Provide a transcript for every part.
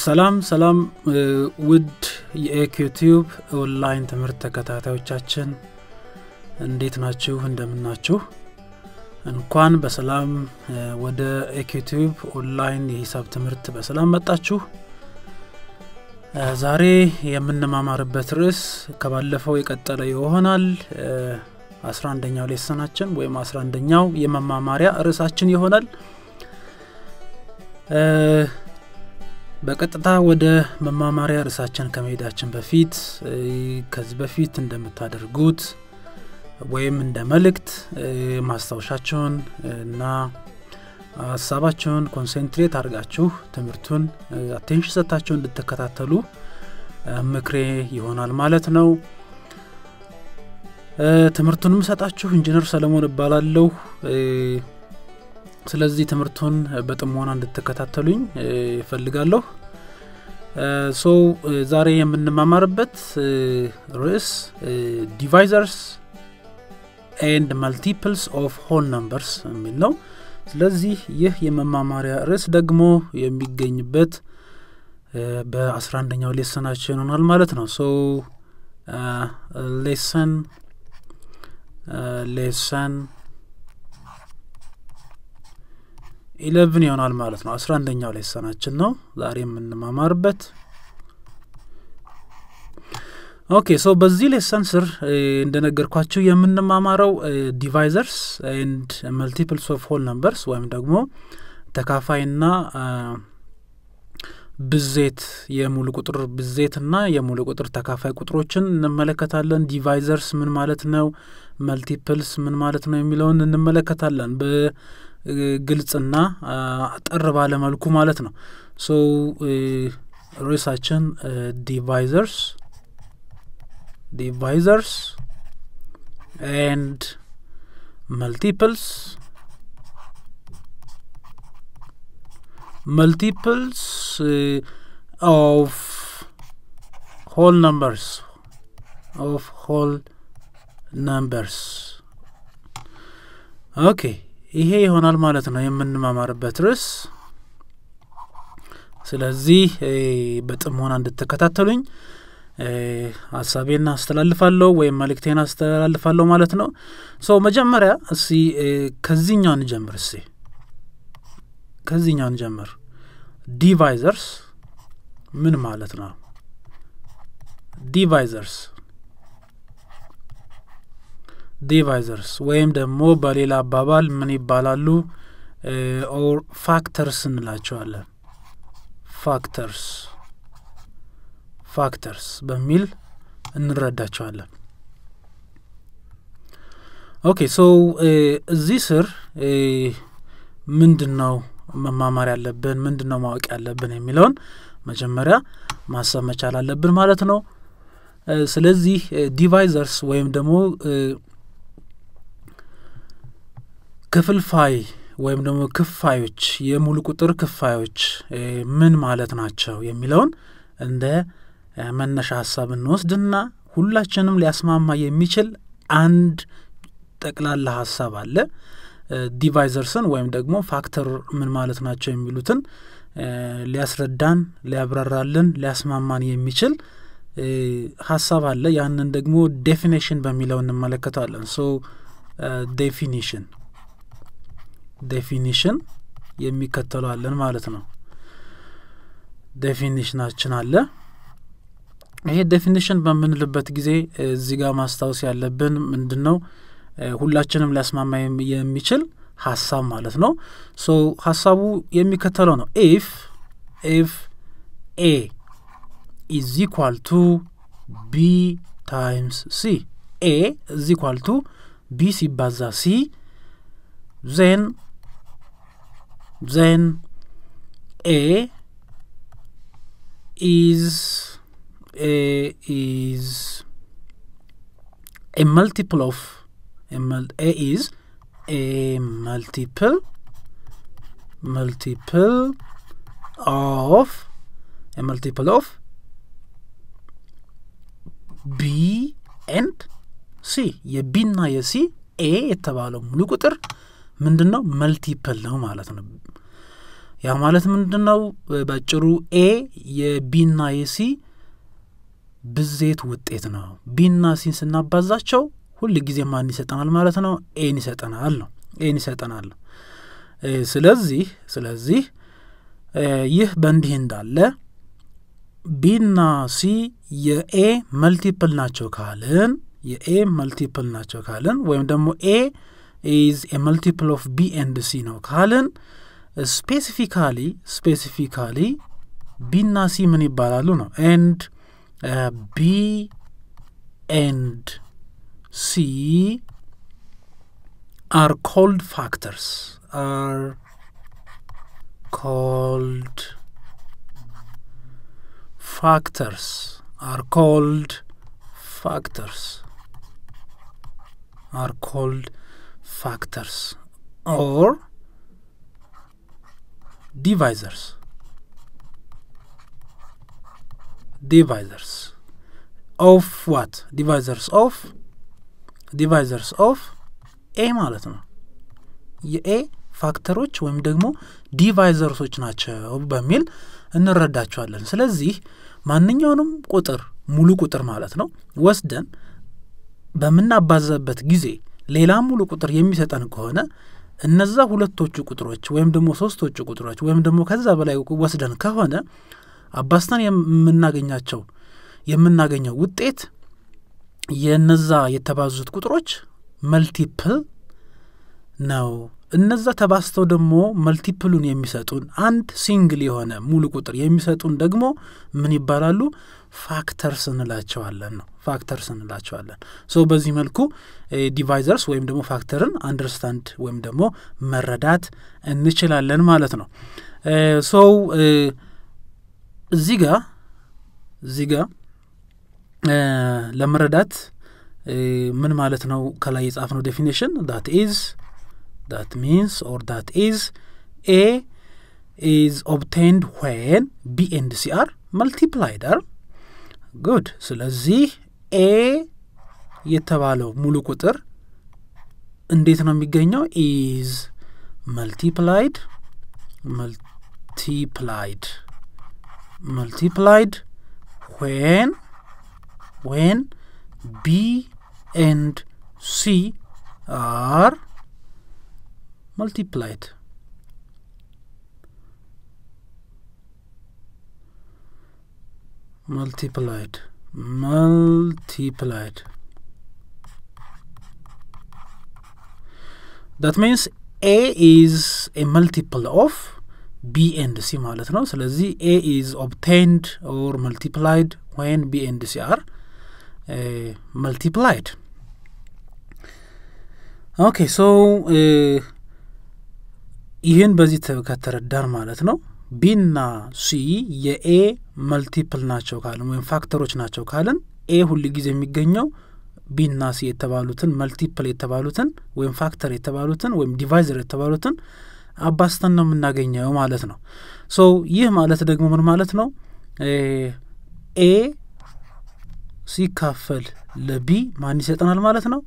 ሰላም ሰላም ውድ የኤኪዩቲዩብ ኦንላይን ትምህርት ተከታታዮቻችን እንዴት ናችሁ እንደምናችሁ እንኳን በሰላም ወደ ኤኪዩቲዩብ ኦንላይን የሂሳብ ትምህርት በሰላም መጣችሁ ዛሬ የምንማማርበት ርዕስ ከባለፈው የቀጠለ ይሆናል አስራ አንደኛው ሌሰናችን ወይም አስራ አንደኛው የመማማሪያ ርዕሳችን ይሆናል በቀጥታ ወደ መማማሪያ ርዕሳችን ከመሄዳችን በፊት ከዚህ በፊት እንደምታደርጉት ወይም እንደ መልእክት ማስታወሻችሁን እና ሀሳባችሁን ኮንሴንትሬት አድርጋችሁ ትምህርቱን አቴንሽን ሰጥታችሁ እንድትከታተሉ ምክሬ ይሆናል ማለት ነው ትምህርቱንም ሰጣችሁ ኢንጂነር ሰለሞን እባላለሁ ስለዚህ ትምህርቱን በጥሞና እንድትከታተሉኝ ይፈልጋለሁ ሶ ዛሬ የምንማማርበት ርዕስ ዲቫይዘርስ ኤንድ መልቲፕልስ ኦፍ ሆል ነምበርስ የሚል ነው ስለዚህ ይህ የመማማሪያ ርዕስ ደግሞ የሚገኝበት በአስራ አንደኛው ሌሰናችን ይሆናል ማለት ነው ሶ ሌሰን ሌሰን ኢለቭን ይሆናል ማለት ነው አስራ አንደኛው ሌሰናችን ነው ዛሬ የምንማማርበት ኦኬ ሶ በዚህ ሌሰን ስር እንደነገርኳችሁ የምንማማረው ዲቫይዘርስ ኤንድ መልቲፕልስ ኦፍ ሆል ነምበርስ ወይም ደግሞ ተካፋይና ብዜት የሙሉ ቁጥር ብዜትና የሙሉ ቁጥር ተካፋይ ቁጥሮችን እንመለከታለን ዲቫይዘርስ ምን ማለት ነው መልቲፕልስ ምን ማለት ነው የሚለውን እንመለከታለን በግልጽና አጠር ባለ መልኩ ማለት ነው ሶ ርዕሳችን ዲቫይዘርስ divisors and multiples multiples uh, of whole numbers of whole numbers ኦኬ ይሄ ይሆናል ማለት ነው የምንማማርበት ርዕስ ስለዚህ በጥሞና እንድትከታተሉኝ ሀሳቤን አስተላልፋለሁ ወይም መልእክቴን አስተላልፋለሁ ማለት ነው ሶ መጀመሪያ እሲ ከዚህኛው እንጀምር እሲ ከዚህኛው እንጀምር ዲቫይዘርስ ምን ማለት ነው ዲቫይዘርስ ዲቫይዘርስ ወይም ደግሞ በሌላ አባባል ምን ይባላሉ ኦር ፋክተርስ እንላቸዋለን ፋክተርስ ፋክተርስ በሚል እንረዳቸዋለን ኦኬ ሶ እዚህ ስር ምንድን ነው መማማር ያለብን ምንድን ነው ማወቅ ያለብን የሚለውን መጀመሪያ ማሰብ መቻል አለብን ማለት ነው ስለዚህ ዲቫይዘርስ ወይም ደግሞ ክፍልፋይ ወይም ደግሞ ክፋዮች የሙሉ ቁጥር ክፋዮች ምን ማለት ናቸው የሚለውን እንደ መነሻ ሀሳብ እንወስድና ሁላችንም ሊያስማማ የሚችል አንድ ጠቅላላ ሀሳብ አለ ዲቫይዘርስን ወይም ደግሞ ፋክተር ምን ማለት ናቸው የሚሉትን ሊያስረዳን ሊያብራራልን ሊያስማማን የሚችል ሀሳብ አለ ያንን ደግሞ ዴፊኔሽን በሚለው እንመለከተዋለን ሶ ዴፊኒሽን ዴፊኒሽን የሚከተለዋለን ማለት ነው ዴፊኒሽናችን አለ ይሄ ዴፊኒሽን በምንልበት ጊዜ እዚህ ጋር ማስታወስ ያለብን ምንድን ነው ሁላችንም ሊያስማማ የሚችል ሀሳብ ማለት ነው ሶ ሀሳቡ የሚከተለው ነው ኢፍ ኢፍ ኤ ኢዝ ኢኳል ቱ ቢ ታይምስ ሲ ኤ ኢዝ ኢኳል ቱ ቢ ሲባዛ ሲ ዜን ዜን ኤ is a is a multiple of a, mul a is a multiple multiple of a multiple of b and c የቢና የሲ ኤ የተባለው ሙሉ ቁጥር ምንድን ነው መልቲፕል ነው ማለት ነው ያ ማለት ምንድን ነው? ባጭሩ ኤ የቢና የሲ ብዜት ውጤት ነው። ቢና ሲን ስናባዛቸው ሁል ጊዜ ማን ይሰጠናል ማለት ነው? ኤን ይሰጠናል ነው ኤን ይሰጠናል ነው። ስለዚህ ስለዚህ ይህ በእንዲህ እንዳለ ቢና ሲ የኤ መልቲፕል ናቸው ካልን የኤ መልቲፕል ናቸው ካልን ወይም ደግሞ ኤ ኢዝ ኤ መልቲፕል ኦፍ ቢ ኤንድ ሲ ነው ካልን ስፔሲፊካሊ ስፔሲፊካሊ ቢና ሲ ምን ይባላሉ ነው ኤንድ ቢ ኤንድ ሲ አር ኮልድ ፋክተርስ አር ኮልድ factors are called factors are called factors or divisors divisors of what divisors of divisors of ኤ ማለት ነው የኤ ፋክተሮች ወይም ደግሞ ዲቫይዘርሶች ናቸው በሚል እንረዳቸዋለን። ስለዚህ ማንኛውንም ቁጥር ሙሉ ቁጥር ማለት ነው ወስደን በምናባዛበት ጊዜ ሌላ ሙሉ ቁጥር የሚሰጠን ከሆነ እነዛ ሁለቶቹ ቁጥሮች ወይም ደግሞ ሶስቶቹ ቁጥሮች ወይም ደግሞ ከዛ በላይ ወስደን ከሆነ አባዝተን የምናገኛቸው የምናገኘው ውጤት የነዛ የተባዙት ቁጥሮች መልቲፕል ነው። እነዛ ተባስተው ደግሞ መልቲፕሉን የሚሰጡን አንድ ሲንግል የሆነ ሙሉ ቁጥር የሚሰጡን ደግሞ ምን ይባላሉ? ፋክተርስ እንላቸዋለን ነው ፋክተርስ እንላቸዋለን። ሶ በዚህ መልኩ ዲቫይዘርስ ወይም ደግሞ ፋክተርን አንደርስታንድ ወይም ደግሞ መረዳት እንችላለን ማለት ነው። ሶ እዚህ ጋ እዚህ ጋ ለመረዳት ምን ማለት ነው? ከላይ የጻፍነው ዴፊኒሽን ዳት ኢዝ that means or that is a is obtained when b and c are multiplied are good ስለዚህ ኤ የተባለው ሙሉ ቁጥር እንዴት ነው የሚገኘው ኢዝ መልቲፕላይድ መልቲፕላይድ መልቲፕላይድ when when b and c are multiplied. multiplied multiplied that means a is a multiple of b and c ማለት ነው ስለዚህ a is obtained or multiplied when b and c are uh, multiplied ኦኬ ሶ ይህን በዚህ ከተረዳን ማለት ነው ቢና ሲ የኤ መልቲፕል ናቸው ካልን ወይም ፋክተሮች ናቸው ካልን ኤ ሁል ጊዜ የሚገኘው ቢና ሲ የተባሉትን መልቲፕል የተባሉትን ወይም ፋክተር የተባሉትን ወይም ዲቫይዘር የተባሉትን አባስተን ነው የምናገኘው ማለት ነው። ሶ ይህ ማለት ደግሞ ምን ማለት ነው? ኤ ሲካፈል ለቢ ማን ይሰጠናል ማለት ነው?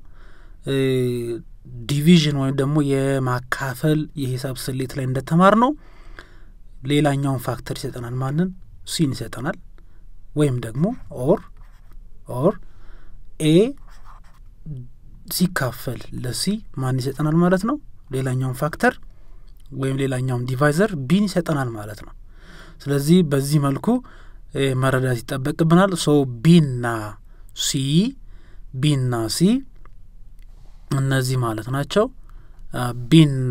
ዲቪዥን ወይም ደግሞ የማካፈል የሂሳብ ስሌት ላይ እንደተማር ነው ሌላኛውን ፋክተር ይሰጠናል። ማንን? ሲን ይሰጠናል። ወይም ደግሞ ኦር ኦር ኤ ሲካፈል ለሲ ማን ይሰጠናል ማለት ነው? ሌላኛውን ፋክተር ወይም ሌላኛውን ዲቫይዘር ቢን ይሰጠናል ማለት ነው። ስለዚህ በዚህ መልኩ መረዳት ይጠበቅብናል። ሶ ቢና ሲ ቢና ሲ እነዚህ ማለት ናቸው። ቢና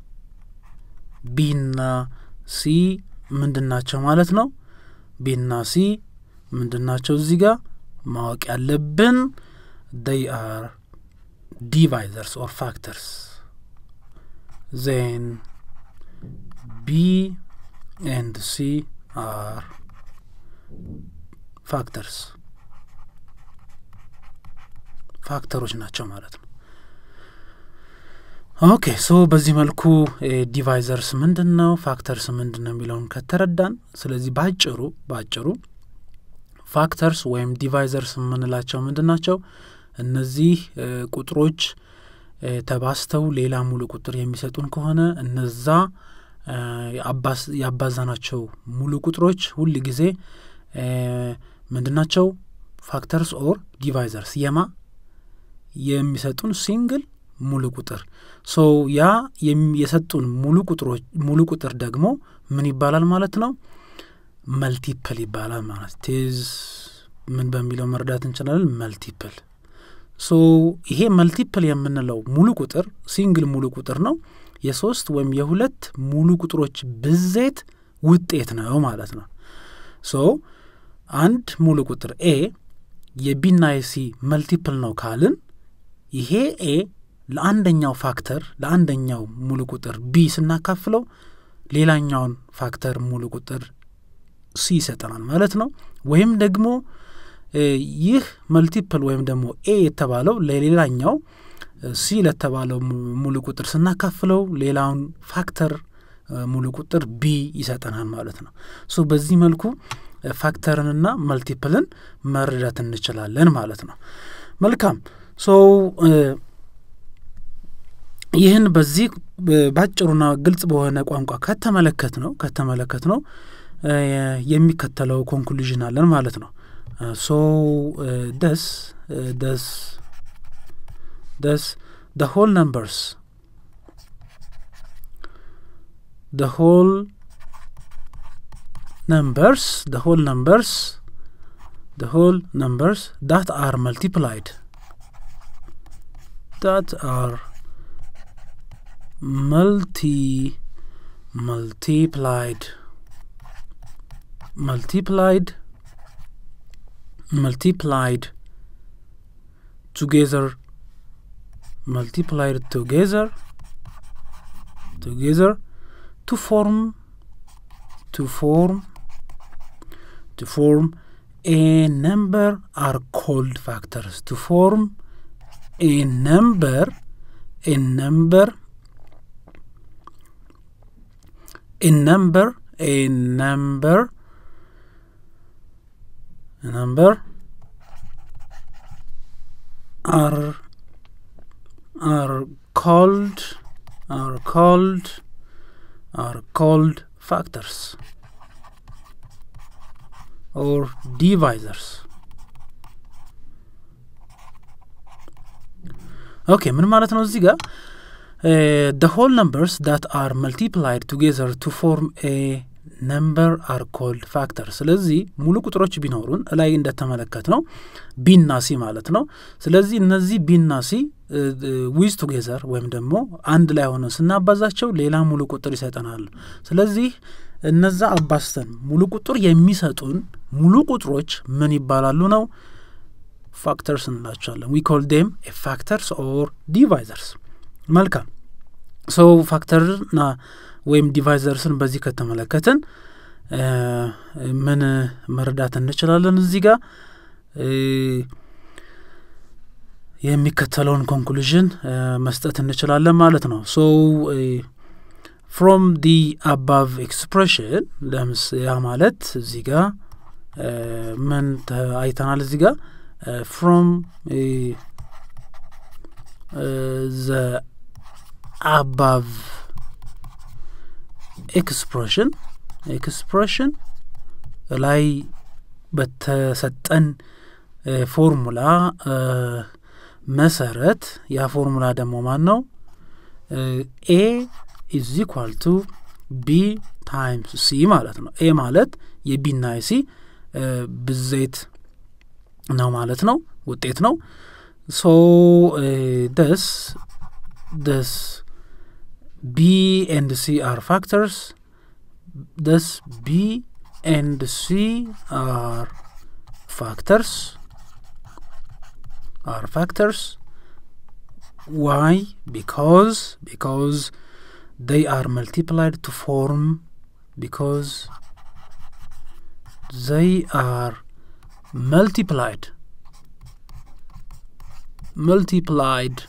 ቢና ሲ ምንድን ናቸው ማለት ነው? ቢና ሲ ምንድን ናቸው? እዚህ ጋር ማወቅ ያለብን they are divisors or factors then b and c are factors ፋክተሮች ናቸው ማለት ነው። ኦኬ ሶ በዚህ መልኩ ዲቫይዘርስ ምንድን ነው ፋክተርስ ምንድን ነው የሚለውን ከተረዳን፣ ስለዚህ ባጭሩ ባጭሩ ፋክተርስ ወይም ዲቫይዘርስ የምንላቸው ምንድን ናቸው? እነዚህ ቁጥሮች ተባስተው ሌላ ሙሉ ቁጥር የሚሰጡን ከሆነ እነዛ ያባዛናቸው ሙሉ ቁጥሮች ሁል ጊዜ ምንድናቸው? ፋክተርስ ኦር ዲቫይዘርስ የማ የሚሰጡን ሲንግል ሙሉ ቁጥር ሶ ያ የሰጡን ሙሉ ቁጥሮች ሙሉ ቁጥር ደግሞ ምን ይባላል ማለት ነው? መልቲፕል ይባላል ማለት ቴዝ ምን በሚለው መረዳት እንችላለን። መልቲፕል ሶ ይሄ መልቲፕል የምንለው ሙሉ ቁጥር ሲንግል ሙሉ ቁጥር ነው። የሶስት ወይም የሁለት ሙሉ ቁጥሮች ብዜት ውጤት ነው ማለት ነው። ሶ አንድ ሙሉ ቁጥር ኤ የቢና የሲ መልቲፕል ነው ካልን ይሄ ኤ ለአንደኛው ፋክተር ለአንደኛው ሙሉ ቁጥር ቢ ስናካፍለው ሌላኛውን ፋክተር ሙሉ ቁጥር ሲ ይሰጠናል ማለት ነው። ወይም ደግሞ ይህ መልቲፕል ወይም ደግሞ ኤ የተባለው ለሌላኛው ሲ ለተባለው ሙሉ ቁጥር ስናካፍለው ሌላውን ፋክተር ሙሉ ቁጥር ቢ ይሰጠናል ማለት ነው። ሶ በዚህ መልኩ ፋክተርንና መልቲፕልን መረዳት እንችላለን ማለት ነው። መልካም ሶ ይህን በዚህ ባጭሩና ግልጽ በሆነ ቋንቋ ከተመለከት ነው ከተመለከት ነው የሚከተለው ኮንክሉዥን አለን ማለት ነው። ሶ ደስ ደስ ደስ the whole numbers the whole numbers the whole numbers the whole numbers that are multiplied that are multi multiplied multiplied multiplied together multiplied together together to form to form to form a number are called factors to form a number a number a number a number a number are are called are called are called factors or divisors ኦኬ ምን ማለት ነው እዚህ ጋር the whole numbers that are multiplied together to form a ነምበር አር ኮልድ ፋክተር ስለዚህ ሙሉ ቁጥሮች ቢኖሩን ላይ እንደተመለከት ነው ቢና ሲ ማለት ነው ስለዚህ እነዚህ ቢና ሲ ዊዝ ቱጌዘር ወይም ደግሞ አንድ ላይ ሆነን ስናባዛቸው ሌላ ሙሉ ቁጥር ይሰጠናል ስለዚህ እነዛ አባስተን ሙሉ ቁጥር የሚሰጡን ሙሉ ቁጥሮች ምን ይባላሉ ነው ፋክተርስ እንላቸዋለን ዊ ኮል ዴም ፋክተርስ ኦር ዲቫይዘርስ መልካም ሶ ፋክተርና ወይም ዲቫይዘርስን በዚህ ከተመለከትን ምን መረዳት እንችላለን እዚህ ጋር የሚከተለውን ኮንክሉዥን መስጠት እንችላለን ማለት ነው ሶ ፍሮም ዲ አባቭ ኤክስፕሬሽን ለምስ ያ ማለት እዚህ ጋር ምን አይተናል እዚህ ጋር ፍሮም ዘ አባቭ ኤክስፕሬሽን ኤክስፕሬሽን ላይ በተሰጠን ፎርሙላ መሰረት ያ ፎርሙላ ደግሞ ማን ነው ኤ ኢዝ ኢኳል ቱ ቢ ታይምስ ሲ ማለት ነው ኤ ማለት የቢና የሲ ብዜት ነው ማለት ነው ውጤት ነው ሶ ደስ ደስ B and C are factors. Thus, B and C are factors. Are factors. Why? Because because they are multiplied to form. Because they are multiplied. Multiplied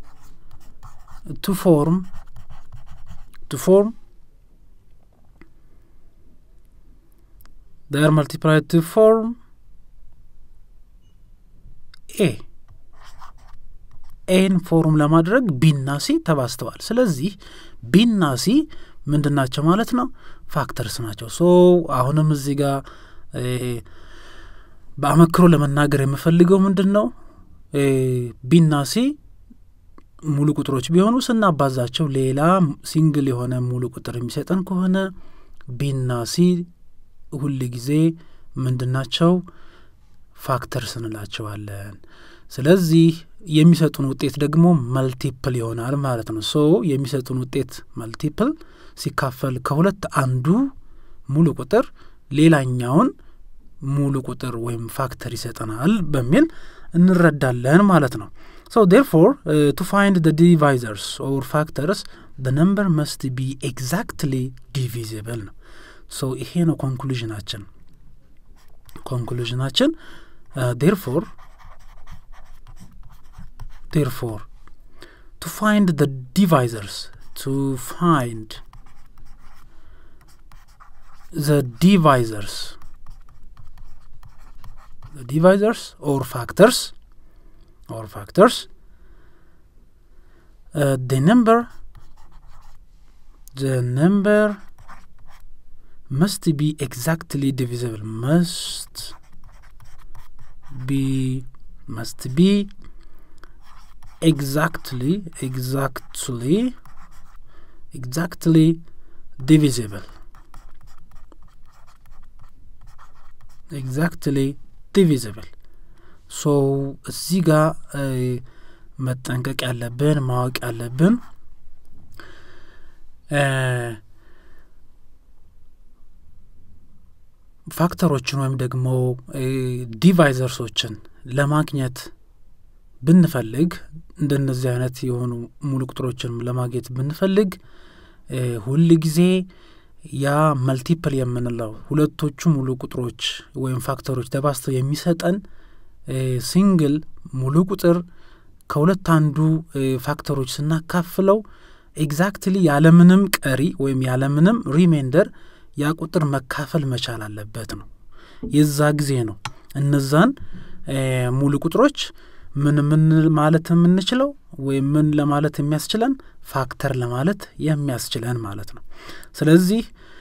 to form to form they are multiplied to form ኤ ኤን ፎርም ለማድረግ ቢና ሲ ተባስተዋል ስለዚህ ቢና ሲ ምንድን ናቸው ማለት ነው? ፋክተርስ ናቸው። ሶ አሁንም እዚህ ጋር በአመክሮ ለመናገር የምፈልገው ምንድን ነው ቢና ሲ ሙሉ ቁጥሮች ቢሆኑ ስናባዛቸው ሌላ ሲንግል የሆነ ሙሉ ቁጥር የሚሰጠን ከሆነ ቢና ሲ ሁል ጊዜ ምንድናቸው ፋክተርስ እንላቸዋለን። ስለዚህ የሚሰጡን ውጤት ደግሞ መልቲፕል ይሆናል ማለት ነው። ሶ የሚሰጡን ውጤት መልቲፕል ሲካፈል ከሁለት አንዱ ሙሉ ቁጥር ሌላኛውን ሙሉ ቁጥር ወይም ፋክተር ይሰጠናል በሚል እንረዳለን ማለት ነው። ሶ ዴርፎር ቱ ፋይንድ ደ ዲቫይዘርስ ኦር ፋክተርስ ደ ነምበር መስት ቢ ኤግዛክትሊ ዲቪዚብል ነው። ሶ ይሄ ነው ኮንክሉዥናችን ኮንክሉዥናችን ዴርፎር ዴርፎር ቱ ፋይንድ ደ ዲቫይዘርስ ቱ ፋይንድ ዘ ዲቫይዘርስ the divisors or factors or factors uh, the number the number must be exactly divisible must be must be exactly exactly exactly divisible exactly ዲቪዚብል ሶ እዚህ ጋር መጠንቀቅ ያለብን ማወቅ ያለብን ፋክተሮችን ወይም ደግሞ ዲቫይዘርሶችን ለማግኘት ብንፈልግ እንደነዚህ አይነት የሆኑ ሙሉ ቁጥሮችን ለማግኘት ብንፈልግ ሁል ጊዜ ያ መልቲፕል የምንለው ሁለቶቹ ሙሉ ቁጥሮች ወይም ፋክተሮች ተባስተው የሚሰጠን ሲንግል ሙሉ ቁጥር ከሁለት አንዱ ፋክተሮች ስናካፍለው ኤግዛክትሊ ያለምንም ቀሪ ወይም ያለምንም ሪሜንደር ያ ቁጥር መካፈል መቻል አለበት ነው። የዛ ጊዜ ነው እነዛን ሙሉ ቁጥሮች ምን ምን ማለት የምንችለው ወይም ምን ለማለት የሚያስችለን ፋክተር ለማለት የሚያስችለን ማለት ነው። ስለዚህ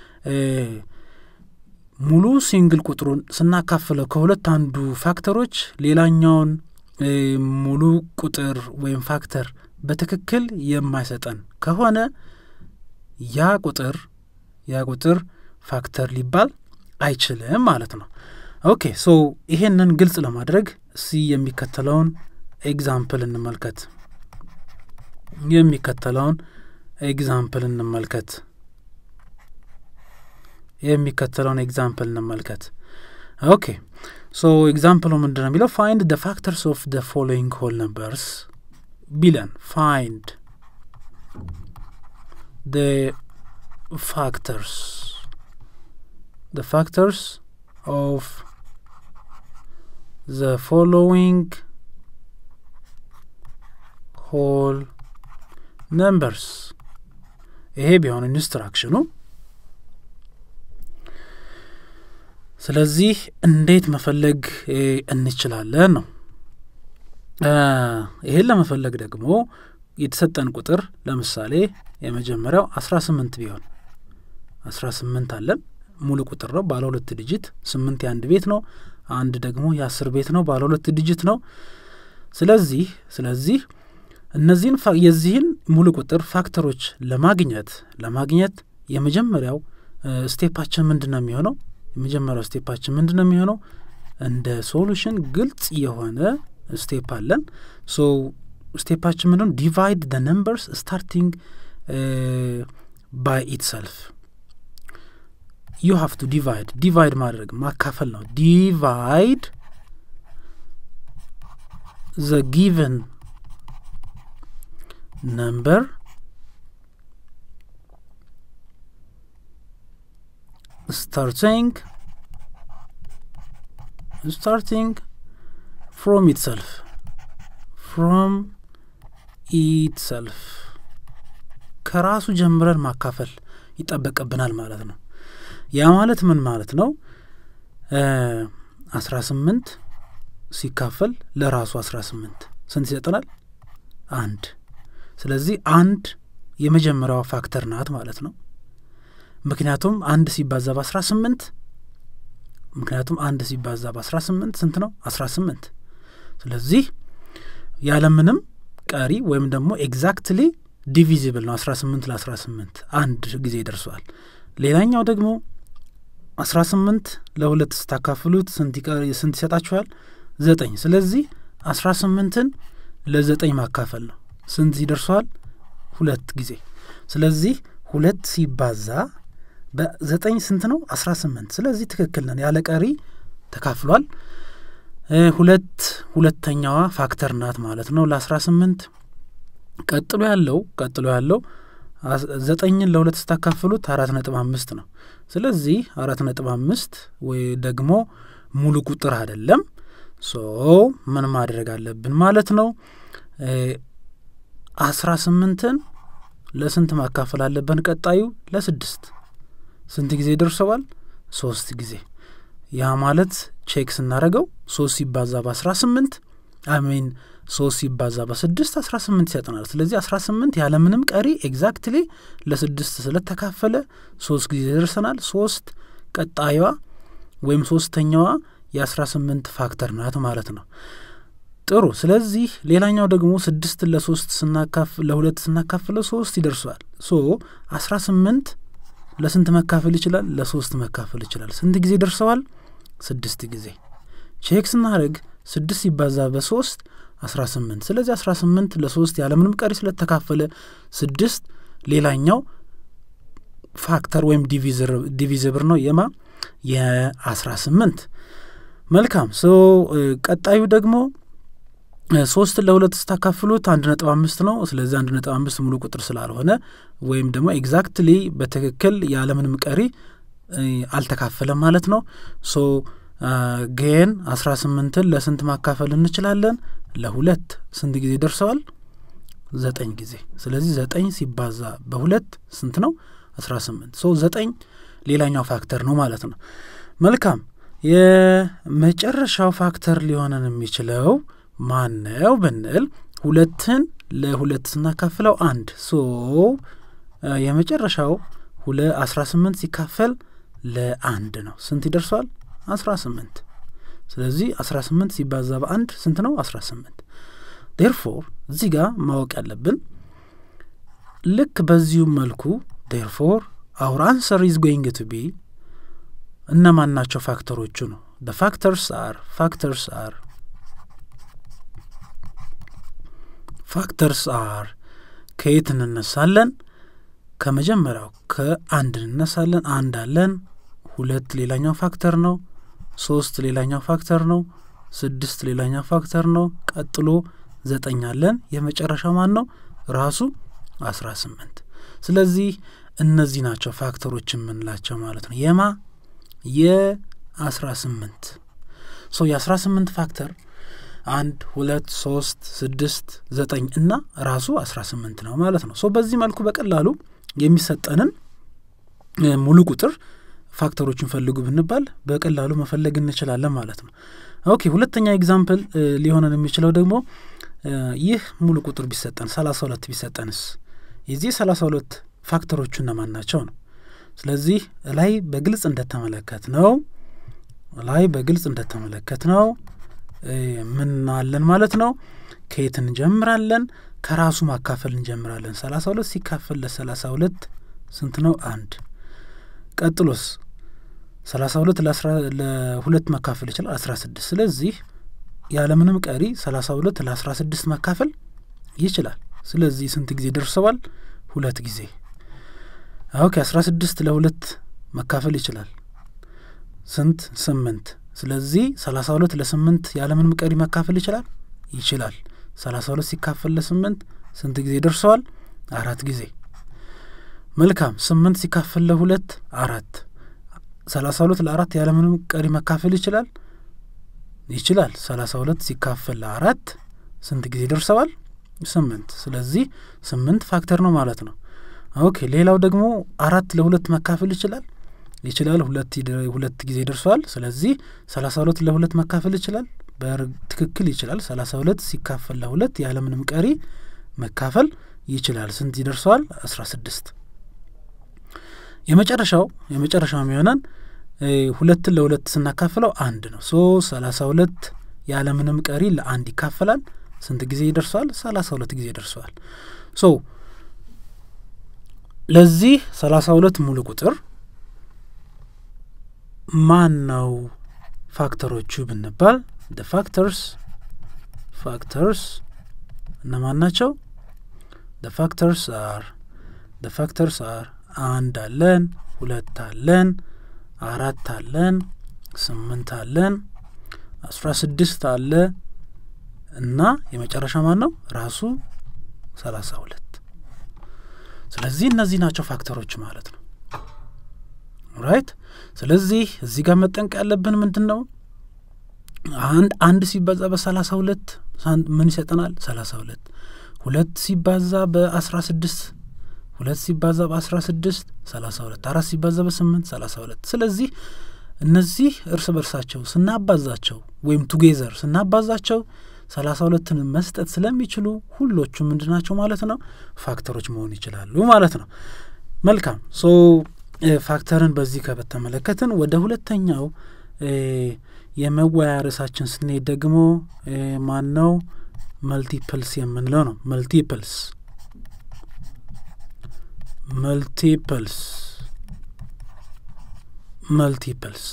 ሙሉ ሲንግል ቁጥሩን ስናካፍለው ከሁለት አንዱ ፋክተሮች ሌላኛውን ሙሉ ቁጥር ወይም ፋክተር በትክክል የማይሰጠን ከሆነ ያ ቁጥር ያ ቁጥር ፋክተር ሊባል አይችልም ማለት ነው። ኦኬ ሶ ይሄንን ግልጽ ለማድረግ እሲ የሚከተለውን ኤግዛምፕል እንመልከት። የሚከተለውን ኤግዛምፕል እንመልከት። የሚከተለውን ኤግዛምፕል እንመልከት። ኦኬ ሶ ኤግዛምፕሉ ምንድን ነው የሚለው ፋይንድ ደ ፋክተርስ ኦፍ ደ ፎሎዊንግ ሆል ነምበርስ ቢለን ፋይንድ ደ ፋክተርስ ደ ፋክተርስ ኦፍ the following whole numbers ይሄ ቢሆን ኢንስትራክሽኑ ስለዚህ እንዴት መፈለግ እንችላለን ነው ይሄን ለመፈለግ ደግሞ የተሰጠን ቁጥር ለምሳሌ የመጀመሪያው አስራ ስምንት ቢሆን አስራ ስምንት አለን ሙሉ ቁጥር ነው ባለ ሁለት ዲጂት ስምንት የአንድ ቤት ነው አንድ ደግሞ የአስር ቤት ነው ባለ ሁለት ዲጂት ነው ስለዚህ ስለዚህ እነዚህን የዚህን ሙሉ ቁጥር ፋክተሮች ለማግኘት ለማግኘት የመጀመሪያው ስቴፓችን ምንድን ነው የሚሆነው የመጀመሪያው ስቴፓችን ምንድን ነው የሚሆነው እንደ ሶሉሽን ግልጽ የሆነ ስቴፕ አለን ሶ ስቴፓችን ምንድን ዲቫይድ ደ ነምበርስ ስታርቲንግ ባይ ኢትሰልፍ ዩ ሃቭ ቱ ዲቫይድ ዲቫይድ ማድረግ ማካፈል ነው ዲቫይድ ዘ ጊቨን ነምበር starting starting from itself from itself ከራሱ ጀምረን ማካፈል ይጠበቅብናል ማለት ነው ያ ማለት ምን ማለት ነው አስራ ስምንት ሲካፈል ለራሱ አስራ ስምንት ስንት ይሰጠናል አንድ ስለዚህ አንድ የመጀመሪያዋ ፋክተር ናት ማለት ነው ምክንያቱም አንድ ሲባዛ በአስራ ስምንት ምክንያቱም አንድ ሲባዛ በአስራ ስምንት ስንት ነው? አስራ ስምንት ስለዚህ ያለምንም ቀሪ ወይም ደግሞ ኤግዛክትሊ ዲቪዚብል ነው። አስራ ስምንት ለአስራ ስምንት አንድ ጊዜ ደርሰዋል። ሌላኛው ደግሞ አስራ ስምንት ለሁለት ስታካፍሉት ስንት ስንት ይሰጣችኋል? ዘጠኝ ስለዚህ አስራ ስምንትን ለዘጠኝ ማካፈል ነው። ስንት ይደርሰዋል? ሁለት ጊዜ ስለዚህ ሁለት ሲባዛ በዘጠኝ ስንት ነው? አስራ ስምንት ስለዚህ ትክክል ነን። ያለ ቀሪ ተካፍሏል። ሁለት ሁለተኛዋ ፋክተር ናት ማለት ነው ለአስራ ስምንት ቀጥሎ ያለው ቀጥሎ ያለው ዘጠኝን ለሁለት ስታካፍሉት አራት ነጥብ አምስት ነው። ስለዚህ አራት ነጥብ አምስት ወይ ደግሞ ሙሉ ቁጥር አይደለም። ሶ ምን ማድረግ አለብን ማለት ነው? አስራ ስምንትን ለስንት ማካፈል አለብን? ቀጣዩ ለስድስት ስንት ጊዜ ደርሰዋል? ሶስት ጊዜ። ያ ማለት ቼክ ስናደረገው ሶስት ሲባዛ በአስራ ስምንት አሚን ሶስት ሲባዛ በስድስት አስራ ስምንት ይሰጠናል። ስለዚህ አስራ ስምንት ያለምንም ቀሪ ኤግዛክትሊ ለስድስት ስለተካፈለ ሶስት ጊዜ ደርሰናል። ሶስት ቀጣዩዋ ወይም ሶስተኛዋ የአስራ ስምንት ፋክተር ናት ማለት ነው። ጥሩ። ስለዚህ ሌላኛው ደግሞ ስድስትን ለሶስት ለሁለት ስናካፍለው ሶስት ይደርሰዋል። ሶ አስራ ስምንት ለስንት መካፈል ይችላል? ለሶስት መካፈል ይችላል። ስንት ጊዜ ደርሰዋል? ስድስት ጊዜ። ቼክ ስናደርግ ስድስት ሲባዛ በሶስት አስራ ስምንት ስለዚህ አስራ ስምንት ለሶስት ያለምንም ቀሪ ስለተካፈለ ስድስት ሌላኛው ፋክተር ወይም ዲቪዝብር ነው የማ የአስራ ስምንት መልካም ሶ ቀጣዩ ደግሞ ሶስትን ለሁለት ስታካፍሉት አንድ ነጥብ አምስት ነው። ስለዚህ አንድ ነጥብ አምስት ሙሉ ቁጥር ስላልሆነ ወይም ደግሞ ኤግዛክትሊ በትክክል ያለምንም ቀሪ አልተካፈለም ማለት ነው። ሶ ግን አስራ ስምንትን ለስንት ማካፈል እንችላለን? ለሁለት ስንት ጊዜ ደርሰዋል? ዘጠኝ ጊዜ። ስለዚህ ዘጠኝ ሲባዛ በሁለት ስንት ነው? አስራ ስምንት ሶ ዘጠኝ ሌላኛው ፋክተር ነው ማለት ነው። መልካም የመጨረሻው ፋክተር ሊሆነን የሚችለው ማነው ብንል ሁለትን ለሁለት ስናካፍለው አንድ ሶ የመጨረሻው ሁለ አስራ ስምንት ሲካፈል ለአንድ ነው። ስንት ይደርሷል? አስራ ስምንት ስለዚህ አስራ ስምንት ሲባዛ በአንድ ስንት ነው? አስራ ስምንት ዴርፎር እዚህ ጋር ማወቅ ያለብን ልክ በዚሁ መልኩ ዴርፎር አውር አንሰር ኢዝ ጎይንግ ቱ ቢ እነማን ናቸው ፋክተሮቹ ነው ደ ፋክተርስ አር ፋክተርስ አር ፋክተርስ አር ከየት እንነሳለን? ከመጀመሪያው ከአንድ እንነሳለን። አንድ አለን። ሁለት ሌላኛው ፋክተር ነው። ሶስት ሌላኛው ፋክተር ነው። ስድስት ሌላኛው ፋክተር ነው። ቀጥሎ ዘጠኝ አለን። የመጨረሻው ማን ነው? ራሱ አስራ ስምንት ስለዚህ እነዚህ ናቸው ፋክተሮች የምንላቸው ማለት ነው። የማ የአስራ ስምንት ሶ የአስራ ስምንት ፋክተር አንድ ሁለት ሶስት ስድስት ዘጠኝ እና ራሱ አስራ ስምንት ነው ማለት ነው። ሶ በዚህ መልኩ በቀላሉ የሚሰጠንን ሙሉ ቁጥር ፋክተሮችን ፈልጉ ብንባል በቀላሉ መፈለግ እንችላለን ማለት ነው። ኦኬ ሁለተኛ ኤግዛምፕል ሊሆነን የሚችለው ደግሞ ይህ ሙሉ ቁጥር ቢሰጠን ሰላሳ ሁለት ቢሰጠንስ የዚህ ሰላሳ ሁለት ፋክተሮቹ እነማን ናቸው ነው። ስለዚህ ላይ በግልጽ እንደተመለከት ነው ላይ በግልጽ እንደተመለከት ነው ምን አለን ማለት ነው። ከየት እንጀምራለን? ከራሱ ማካፈል እንጀምራለን። ሰላሳ ሁለት ሲካፈል ለሰላሳ ሁለት ስንት ነው? አንድ። ቀጥሎስ ሰላሳ ሁለት ለሁለት መካፈል ይችላል አስራ ስድስት ስለዚህ ያለምንም ቀሪ ሰላሳ ሁለት ለአስራ ስድስት መካፈል ይችላል። ስለዚህ ስንት ጊዜ ደርሰዋል? ሁለት ጊዜ። ኦኬ አስራ ስድስት ለሁለት መካፈል ይችላል ስንት? ስምንት ስለዚህ ሰላሳ ሁለት ለስምንት ያለምንም ቀሪ መካፈል ይችላል ይችላል። ሰላሳ ሁለት ሲካፈል ለስምንት ስንት ጊዜ ደርሰዋል? አራት ጊዜ። መልካም ስምንት ሲካፈል ለሁለት አራት። ሰላሳ ሁለት ለአራት ያለምንም ቀሪ መካፈል ይችላል ይችላል። ሰላሳ ሁለት ሲካፈል ለአራት ስንት ጊዜ ደርሰዋል? ስምንት። ስለዚህ ስምንት ፋክተር ነው ማለት ነው። ኦኬ ሌላው ደግሞ አራት ለሁለት መካፈል ይችላል ይችላል ሁለት ሁለት ጊዜ ደርሰዋል። ስለዚህ ሰላሳ ሁለት ለሁለት መካፈል ይችላል በትክክል ይችላል። ሰላሳ ሁለት ሲካፈል ለሁለት ያለምንም ቀሪ መካፈል ይችላል። ስንት ይደርሰዋል? አስራ ስድስት የመጨረሻው የመጨረሻው የሚሆነን ሁለትን ለሁለት ስናካፍለው አንድ ነው። ሶ ሰላሳ ሁለት ያለምንም ቀሪ ለአንድ ይካፈላል። ስንት ጊዜ ይደርሰዋል? ሰላሳ ሁለት ጊዜ ይደርሰዋል። ሶ ለዚህ ሰላሳ ሁለት ሙሉ ቁጥር ማን ነው ፋክተሮቹ ብንባል ደ ፋክተርስ ፋክተርስ እነማን ናቸው? ደ ፋክተርስ አር ደ ፋክተርስ አር አንድ አለን፣ ሁለት አለን፣ አራት አለን፣ ስምንት አለን፣ አስራ ስድስት አለ እና የመጨረሻ ማን ነው? ራሱ ሰላሳ ሁለት ስለዚህ እነዚህ ናቸው ፋክተሮች ማለት ነው። ራይት ስለዚህ እዚህ ጋር መጠንቀቅ ያለብን ምንድን ነው? አንድ አንድ ሲባዛ በሰላሳ ሁለት ምን ይሰጠናል? ሰላሳ ሁለት ሁለት ሲባዛ በአስራ ስድስት ሁለት ሲባዛ በአስራ ስድስት ሰላሳ ሁለት አራት ሲባዛ በስምንት ሰላሳ ሁለት ስለዚህ እነዚህ እርስ በርሳቸው ስናባዛቸው ወይም ቱጌዘር ስናባዛቸው ሰላሳ ሁለትን መስጠት ስለሚችሉ ሁሎቹ ምንድን ናቸው ማለት ነው? ፋክተሮች መሆን ይችላሉ ማለት ነው። መልካም ሶ ፋክተርን በዚህ ከተመለከትን ወደ ሁለተኛው የመወያያ ርዕሳችን ስንሄድ ደግሞ ማን ነው መልቲፕልስ የምንለው ነው። መልቲፕልስ መልቲፕልስ መልቲፕልስ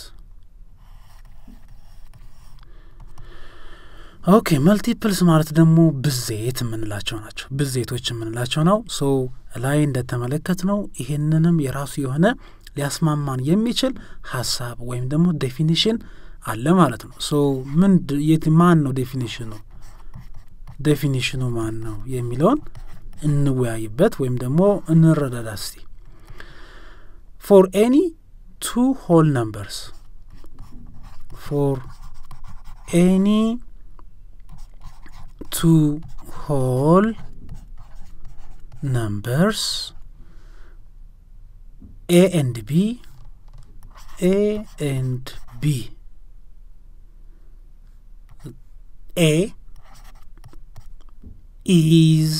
ኦኬ መልቲፕልስ ማለት ደግሞ ብዜት የምንላቸው ናቸው። ብዜቶች የምንላቸው ነው። ሶ ላይ እንደተመለከት ነው ይህንንም የራሱ የሆነ ሊያስማማን የሚችል ሀሳብ ወይም ደግሞ ዴፊኒሽን አለ ማለት ነው። ሶ ምን የት ማን ነው ዴፊኒሽኑ ዴፊኒሽኑ ማን ነው የሚለውን እንወያይበት ወይም ደግሞ እንረዳዳ እስቲ ፎር ኤኒ ቱ ሆል ነምበርስ ፎር ኤኒ two whole numbers a and b a and b a is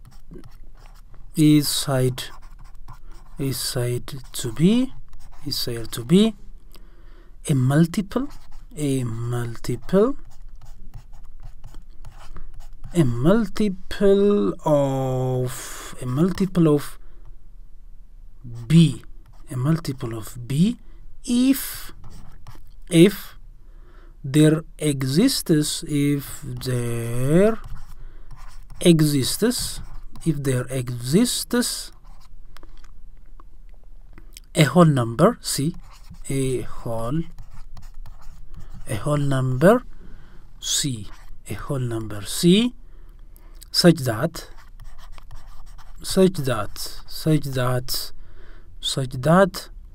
is side is said to be is said to be a multiple a multiple a multiple of a multiple of b a multiple of b if if there exists if there exists if there exists a whole number c a whole a whole number c a whole number c such that such that such that such that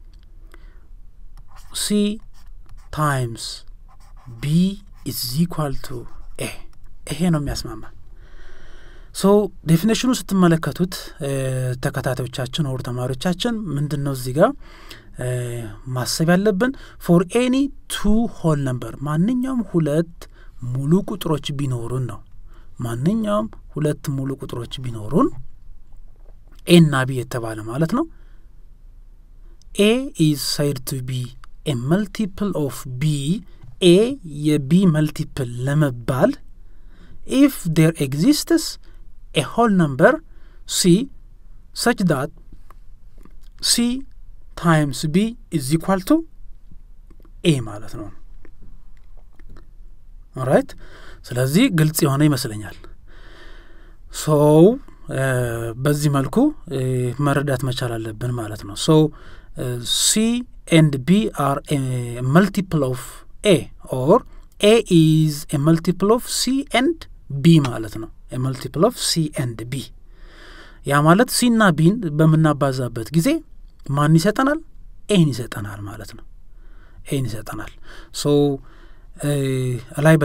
c times b is equal to a ይሄ ነው የሚያስማማ ሶ ዴፊኔሽኑ ስትመለከቱት ተከታታዮቻችን ወር ተማሪዎቻችን ምንድን ነው እዚህ ጋር ማሰብ ያለብን ፎር ኤኒ ቱ ሆል ነምበር ማንኛውም ሁለት ሙሉ ቁጥሮች ቢኖሩን ነው ማንኛውም ሁለት ሙሉ ቁጥሮች ቢኖሩን ኤ እና ቢ የተባለ ማለት ነው ኤ ኢዝ ሳይድ ቱ ቢ ኤ መልቲፕል ኦፍ ቢ ኤ የቢ መልቲፕል ለመባል ኢፍ ዴር ኤግዚስትስ ኤ ሆል ነምበር ሲ ሰች ዳት ሲ ታይምስ ቢ ኢዝ ኢኳል ቱ ኤ ማለት ነው ኦራይት ስለዚህ ግልጽ የሆነ ይመስለኛል ሶው በዚህ መልኩ መረዳት መቻል አለብን ማለት ነው ሶ ሲ ኤንድ ቢ አር መልቲፕል ኦፍ ኤ ኦር ኤ ኢዝ ኤ መልቲፕል ኦፍ ሲ ኤንድ ቢ ማለት ነው መልቲፕል ኦፍ ሲ ኤንድ ቢ ያ ማለት ሲና ቢን በምናባዛበት ጊዜ ማን ይሰጠናል ኤን ይሰጠናል ማለት ነው ኤን ይሰጠናል ሶ ላይ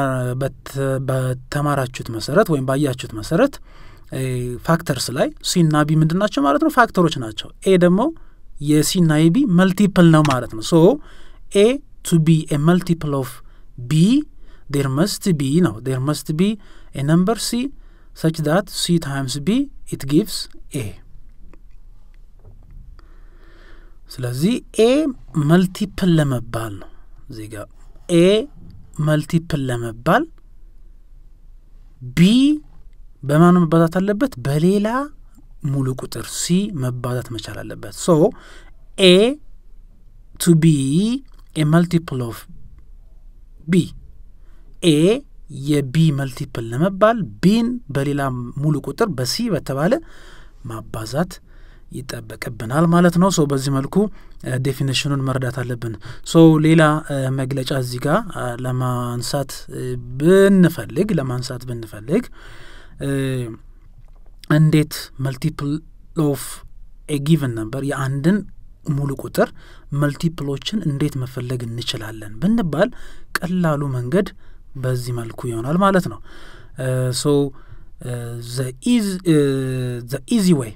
በተማራችሁት መሰረት ወይም ባያችሁት መሰረት ፋክተርስ ላይ ሲና ቢ ምንድን ናቸው ማለት ነው ፋክተሮች ናቸው ኤ ደግሞ የሲና የቢ መልቲፕል ነው ማለት ነው ሶ ኤ ቱ ቢ ኤ መልቲፕል ኦፍ ቢ ዴር መስት ቢ ነው ዴር መስት ቢ ኤ ነምበር ሲ ሰች ዳት ሲ ታይምስ ቢ ኢት ጊቭስ ኤ ስለዚህ ኤ መልቲፕል ለመባል ነው እዚህ ጋር ኤ መልቲፕል ለመባል ቢ በማኑ መባዛት አለበት በሌላ ሙሉ ቁጥር ሲ መባዛት መቻል አለበት ሶ ኤ ቱ ቢ ኤ መልቲፕል ኦፍ ቢ ኤ የቢ መልቲፕል ለመባል ቢን በሌላ ሙሉ ቁጥር በሲ በተባለ ማባዛት ይጠበቅብናል ማለት ነው። ሶ በዚህ መልኩ ዴፊኒሽኑን መረዳት አለብን። ሶ ሌላ መግለጫ እዚህ ጋር ለማንሳት ብንፈልግ ለማንሳት ብንፈልግ እንዴት መልቲፕል ኦፍ ኤ ጊቨን ነበር የአንድን ሙሉ ቁጥር መልቲፕሎችን እንዴት መፈለግ እንችላለን ብንባል ቀላሉ መንገድ በዚህ መልኩ ይሆናል ማለት ነው። ሶ ዘ ኢዚ ዌይ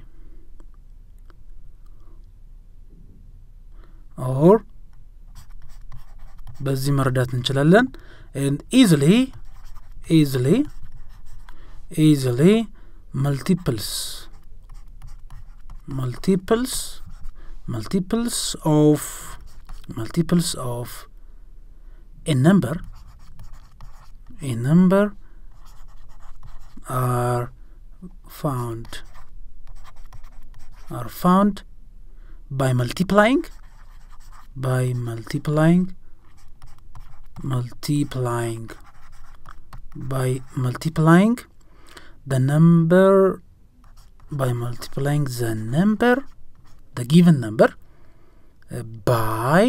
ኦር በዚህ መረዳት እንችላለን ኢዝሊ ኢዝሊ ኢዝሊ መልቲፕልስ multiples multiples of multiples of a number a number are found are found by multiplying by multiplying multiplying by multiplying the number by multiplying the number the given number uh, by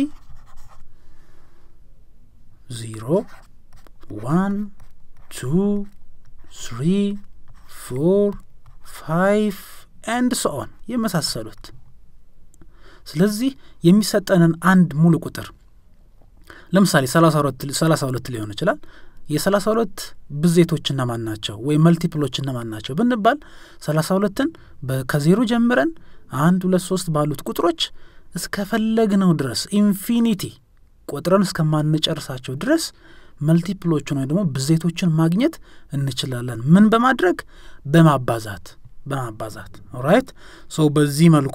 0 1 2 3 4 5 and so on የመሳሰሉት ስለዚህ የሚሰጠንን አንድ ሙሉ ቁጥር ለምሳሌ ሰላሳ ሁለት ሊሆን ይችላል የሰላሳ ሁለት ብዜቶች እነማን ናቸው ወይም መልቲፕሎች እነማን ናቸው ብንባል ሰላሳ ሁለትን ከዜሮ ጀምረን አንድ ሁለት ሶስት ባሉት ቁጥሮች እስከፈለግነው ድረስ ኢንፊኒቲ ቆጥረን እስከማንጨርሳቸው ድረስ መልቲፕሎችን ወይ ደግሞ ብዜቶችን ማግኘት እንችላለን ምን በማድረግ በማባዛት በማባዛት ኦራይት ሶ በዚህ መልኩ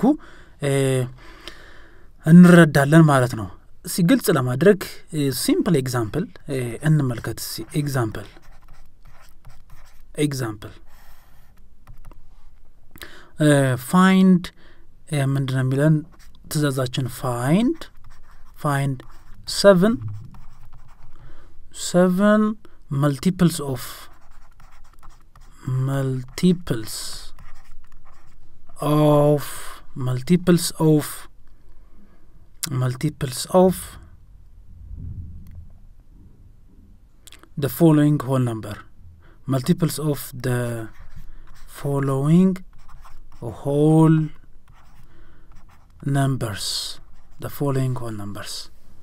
እንረዳለን ማለት ነው እስቲ ግልጽ ለማድረግ ሲምፕል ኤግዛምፕል እንመልከት ኤግዛምፕል ኤግዛምፕል ፋይንድ ምንድን ነው የሚለን ትእዛዛችን ፋይንድ ፋይንድ ሰቨን ሰቨን መልቲፕልስ ኦፍ መልቲፕልስ ኦፍ መልቲፕልስ ኦፍ multiples of the following whole number multiples of the following whole numbers the following whole numbers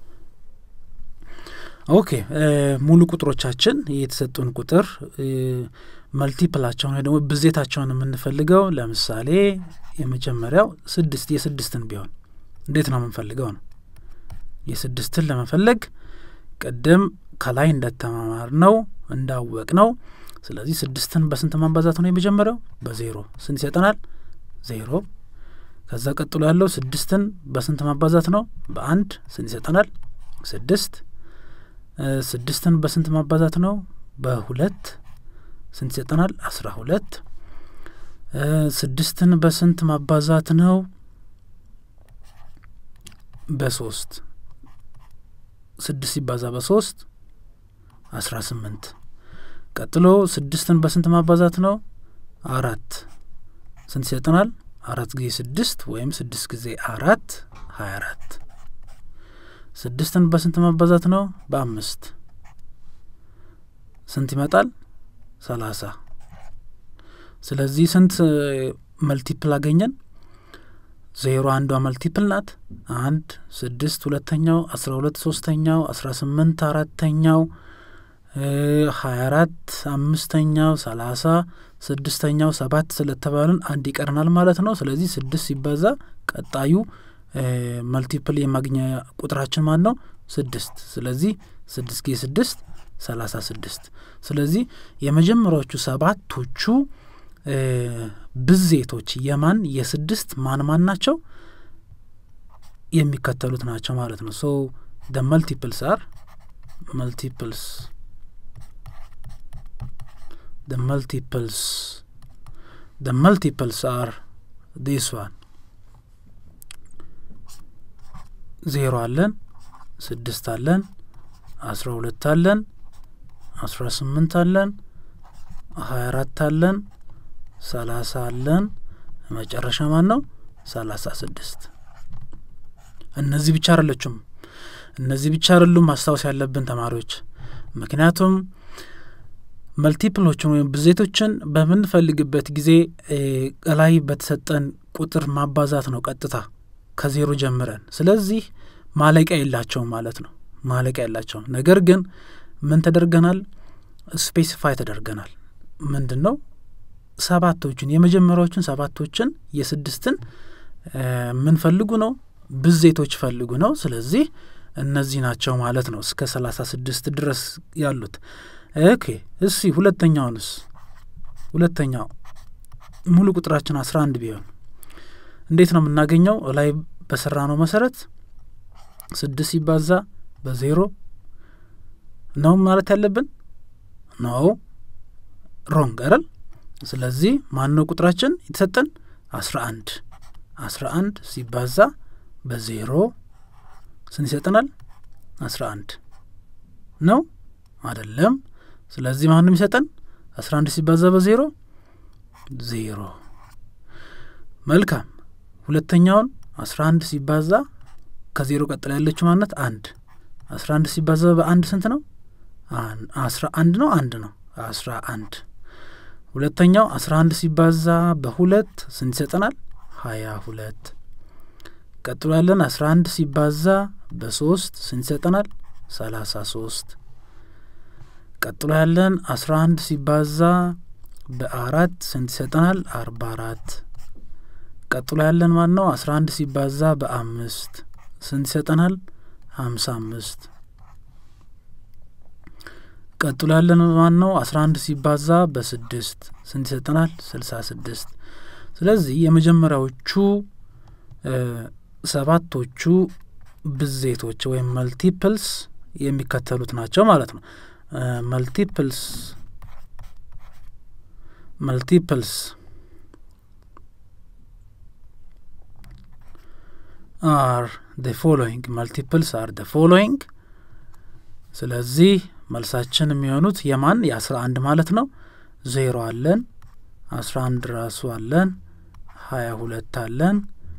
ኦኬ ሙሉ ቁጥሮቻችን የተሰጡን ቁጥር መልቲፕላቸውን ወይ ደግሞ ብዜታቸውን የምንፈልገው ለምሳሌ የመጀመሪያው ስድስት የስድስትን ቢሆን እንዴት ነው የምንፈልገው ነው የስድስትን ለመፈለግ ቅድም ከላይ እንደተማማር ነው እንዳወቅ ነው ስለዚህ ስድስትን በስንት ማባዛት ነው የመጀመሪያው በዜሮ ስንት ይሰጠናል ዜሮ ከዛ ቀጥሎ ያለው ስድስትን በስንት ማባዛት ነው በአንድ ስንት ይሰጠናል ስድስት ስድስትን በስንት ማባዛት ነው በሁለት ስንት ይሰጠናል አስራ ሁለት ስድስትን በስንት ማባዛት ነው በሶስት ስድስት ሲባዛ በሶስት አስራ ስምንት ቀጥሎ ስድስትን በስንት ማባዛት ነው አራት ስንት ይሰጠናል አራት ጊዜ ስድስት ወይም ስድስት ጊዜ አራት ሀያ አራት ስድስትን በስንት ማባዛት ነው በአምስት ስንት ይመጣል ሰላሳ ስለዚህ ስንት መልቲፕል አገኘን ዜሮ አንዷ መልቲፕል ናት አንድ ስድስት ሁለተኛው አስራ ሁለት ሶስተኛው አስራ ስምንት አራተኛው ሀያ አራት አምስተኛው ሰላሳ ስድስተኛው ሰባት ስለተባልን አንድ ይቀርናል ማለት ነው ስለዚህ ስድስት ሲባዛ ቀጣዩ መልቲፕል የማግኛ ቁጥራችን ማን ነው ስድስት ስለዚህ ስድስት ጊዜ ስድስት ሰላሳ ስድስት ስለዚህ የመጀመሪያዎቹ ሰባቶቹ ብዜቶች የማን የስድስት ማን ማን ናቸው የሚከተሉት ናቸው ማለት ነው ሶ ደ መልቲፕልስ አር መልቲፕልስ ደ መልቲፕልስ ደ መልቲፕልስ አር ዲስ ዋን ዜሮ አለን ስድስት አለን አስራ ሁለት አለን አስራ ስምንት አለን ሀያ አራት አለን ሰላሳ አለን መጨረሻ ማን ነው ሰላሳ ስድስት እነዚህ ብቻ አይደለችም እነዚህ ብቻ አይደሉም ማስታወስ ያለብን ተማሪዎች ምክንያቱም መልቲፕሎችን ወይም ብዜቶችን በምንፈልግበት ጊዜ ላይ በተሰጠን ቁጥር ማባዛት ነው ቀጥታ ከዜሮ ጀምረን ስለዚህ ማለቂያ የላቸውም ማለት ነው ማለቂያ የላቸውም ነገር ግን ምን ተደርገናል ስፔሲፋይ ተደርገናል ምንድን ነው ሰባቶችን የመጀመሪያዎችን ሰባቶችን የስድስትን የምንፈልጉ ነው ብዜቶች ፈልጉ ነው ስለዚህ እነዚህ ናቸው ማለት ነው እስከ ሰላሳ ስድስት ድረስ ያሉት ኦኬ እሲ ሁለተኛውንስ ሁለተኛው ሙሉ ቁጥራችን አስራ አንድ ቢሆን እንዴት ነው የምናገኘው ላይ በሰራ ነው መሰረት ስድስት ሲባዛ በዜሮ ነው ማለት ያለብን ነው ሮንግ አይደል ስለዚህ ማን ነው ቁጥራችን የተሰጠን አስራ አንድ አስራ አንድ ሲባዛ በዜሮ ስንት ይሰጠናል አስራ አንድ ነው አይደለም ስለዚህ ማን ነው የሚሰጠን አስራ አንድ ሲባዛ በዜሮ ዜሮ መልካም ሁለተኛውን አስራ አንድ ሲባዛ ከዜሮ ቀጥላ ያለችው ማነት አንድ አስራ አንድ ሲባዛ በአንድ ስንት ነው አስራ አንድ ነው አንድ ነው አስራ አንድ ሁለተኛው አስራ አንድ ሲባዛ በሁለት ስንት ይሰጠናል ሀያ ሁለት ቀጥሎ ያለን አስራ አንድ ሲባዛ በሶስት ስንት ይሰጠናል ሰላሳ ሶስት ቀጥሎ ያለን አስራ አንድ ሲባዛ በአራት ስንት ይሰጠናል አርባ አራት ቀጥሎ ያለን ማን ነው አስራ አንድ ሲባዛ በአምስት ስንት ይሰጠናል ሀምሳ አምስት ቀጥሎ ያለን ማን ነው አስራ አንድ ሲባዛ በስድስት ስንት ይሰጠናል ስልሳ ስድስት ስለዚህ የመጀመሪያዎቹ ሰባቶቹ ብዜቶች ወይም መልቲፕልስ የሚከተሉት ናቸው ማለት ነው መልቲፕልስ መልቲፕልስ አር ደ ፎሎዊንግ መልቲፕልስ አር ደ ፎሎዊንግ ስለዚህ መልሳችን የሚሆኑት የማን የአስራ አንድ ማለት ነው ዜሮ አለን አስራ አንድ ራሱ አለን ሀያ ሁለት አለን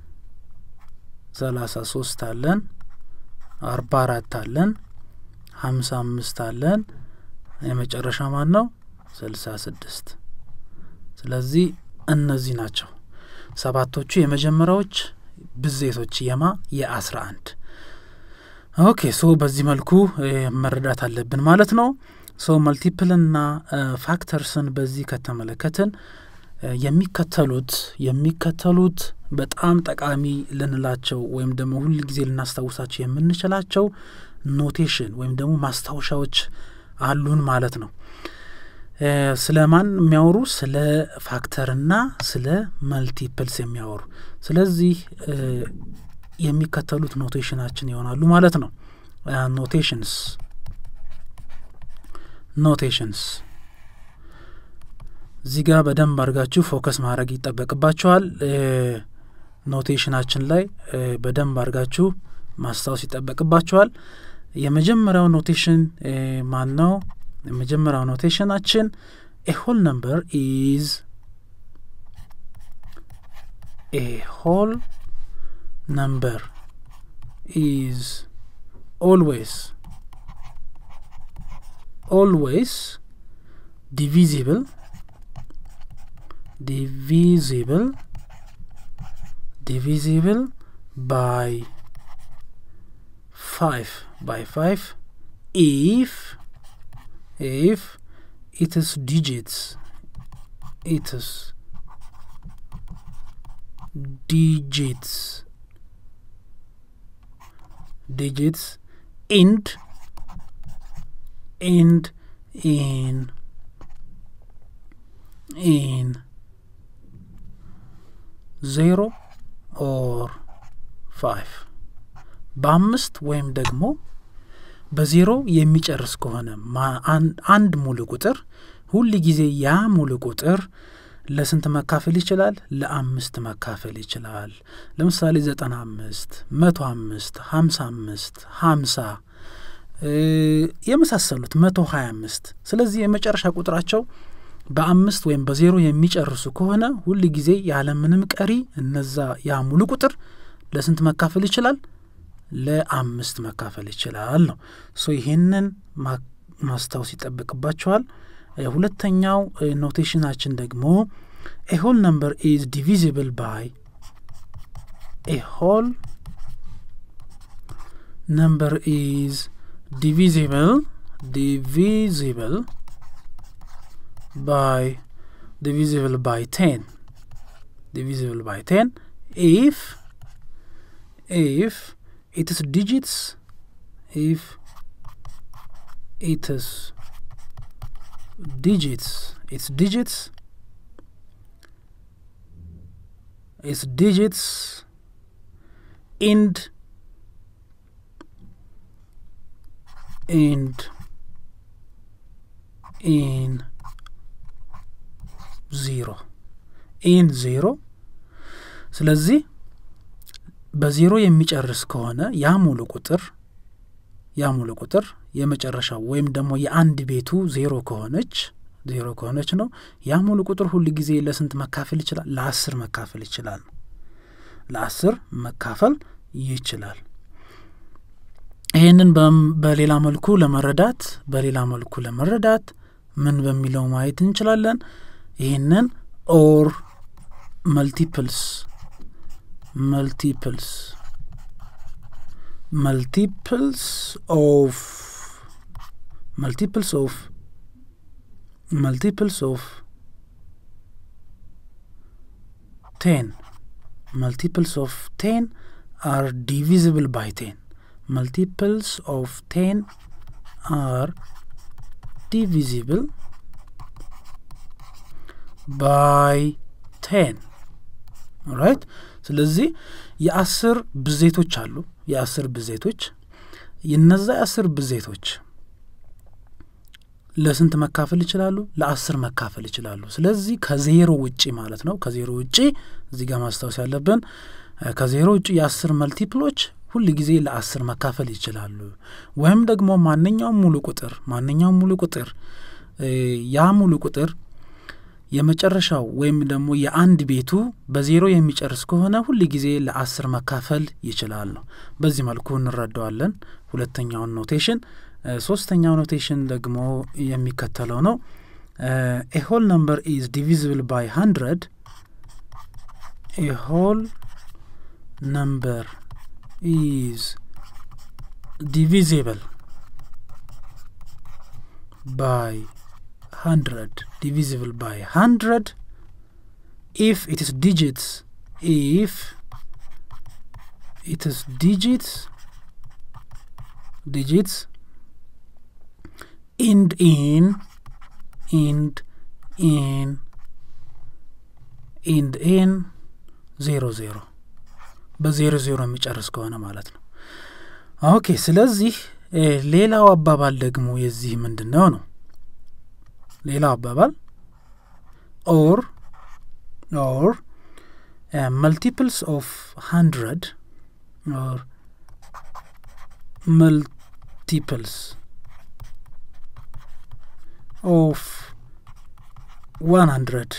ሰላሳ ሶስት አለን አርባ አራት አለን ሀምሳ አምስት አለን የመጨረሻ ማን ነው ስልሳ ስድስት ስለዚህ እነዚህ ናቸው ሰባቶቹ የመጀመሪያዎች ብዜቶች የማ የአስራ አንድ ኦኬ ሶ በዚህ መልኩ መረዳት አለብን ማለት ነው ሶ መልቲፕልና ፋክተርስን በዚህ ከተመለከትን የሚከተሉት የሚከተሉት በጣም ጠቃሚ ልንላቸው ወይም ደግሞ ሁል ጊዜ ልናስታውሳቸው የምንችላቸው ኖቴሽን ወይም ደግሞ ማስታወሻዎች አሉን ማለት ነው ስለ ማን የሚያወሩ ስለ ፋክተርና ስለ መልቲፕልስ የሚያወሩ ስለዚህ የሚከተሉት ኖቴሽናችን ይሆናሉ ማለት ነው ኖቴሽንስ ኖቴሽንስ እዚህ ጋር በደንብ አድርጋችሁ ፎከስ ማድረግ ይጠበቅባችኋል ኖቴሽናችን ላይ በደንብ አድርጋችሁ ማስታወስ ይጠበቅባችኋል የመጀመሪያው ኖቴሽን ማን ነው የመጀመሪያው ኖቴሽናችን ኤ ሆል ነምበር ኢዝ ኤ ሆል number is always always divisible divisible divisible by 5 by 5 if if its digits its digits digits end end in in zero or five በአምስት ወይም ደግሞ በዜሮ የሚጨርስ ከሆነ አንድ ሙሉ ቁጥር ሁል ጊዜ ያ ሙሉ ቁጥር ለስንት መካፈል ይችላል? ለአምስት መካፈል ይችላል። ለምሳሌ ዘጠና አምስት መቶ አምስት ሀምሳ አምስት ሀምሳ የመሳሰሉት መቶ ሀያ አምስት ስለዚህ የመጨረሻ ቁጥራቸው በአምስት ወይም በዜሮ የሚጨርሱ ከሆነ ሁል ጊዜ ያለምንም ቀሪ እነዛ ያ ሙሉ ቁጥር ለስንት መካፈል ይችላል? ለአምስት መካፈል ይችላል ነው። ሶ ይሄንን ማስታወስ ይጠበቅባቸዋል። ሁለተኛው ኖቴሽናችን ደግሞ ኤ ሆል ነምበር ኢዝ ዲቪዚብል ባይ ኤ ሆል ነምበር ኢዝ ዲቪዚብል ዲቪዚብል ባይ ዲቪዚብል ባይ ቴን ዲቪዚብል ባይ ቴን ኢፍ ኢፍ ኢትስ ዲጂትስ ኢፍ ኢትስ digits its digits its digits end end in ዜሮ ኢን ዜሮ ስለዚህ በዜሮ የሚጨርስ ከሆነ ያ ሙሉ ቁጥር ያ ሙሉ ቁጥር የመጨረሻው ወይም ደግሞ የአንድ ቤቱ ዜሮ ከሆነች ዜሮ ከሆነች ነው ያ ሙሉ ቁጥር ሁል ጊዜ ለስንት መካፈል ይችላል? ለአስር መካፈል ይችላል ነው ለአስር መካፈል ይችላል። ይህንን በሌላ መልኩ ለመረዳት በሌላ መልኩ ለመረዳት ምን በሚለው ማየት እንችላለን። ይህንን ኦር መልቲፕልስ መልቲፕልስ multiples of multiples of multiples of 10 multiples of 10 are divisible by 10 multiples of 10 are divisible by 10 ራይት ስለዚህ የአስር ብዜቶች አሉ የአስር ብዜቶች የነዛ የአስር ብዜቶች ለስንት መካፈል ይችላሉ? ለአስር መካፈል ይችላሉ። ስለዚህ ከዜሮ ውጪ ማለት ነው። ከዜሮ ውጪ እዚህ ጋር ማስታወስ ያለብን ከዜሮ ውጪ የአስር መልቲፕሎች ሁል ጊዜ ለአስር መካፈል ይችላሉ። ወይም ደግሞ ማንኛውም ሙሉ ቁጥር ማንኛውም ሙሉ ቁጥር ያ ሙሉ ቁጥር የመጨረሻው ወይም ደግሞ የአንድ ቤቱ በዜሮ የሚጨርስ ከሆነ ሁል ጊዜ ለአስር መካፈል ይችላል ነው። በዚህ መልኩ እንረዳዋለን ሁለተኛውን ኖቴሽን። ሶስተኛው ኖቴሽን ደግሞ የሚከተለው ነው። ኤ ሆል ነምበር ኢዝ ዲቪዚብል ባይ ሀንድረድ ኤ ሆል ነምበር ኢዝ ዲቪዚብል ባይ hundred divisible by hundred if it is digits if it is digits digits end in end in end in ዜሮ ዜሮ በዜሮ ዜሮ የሚጨርስ ከሆነ ማለት ነው። ኦኬ ስለዚህ ሌላው አባባል ደግሞ የዚህ ምንድን ነው ነው ሌላው አባባል ኦር ኦር መልቲፕልስ ኦፍ ሀንድረድ ኦር መልቲፕልስ ኦፍ ዋን ሀንድረድ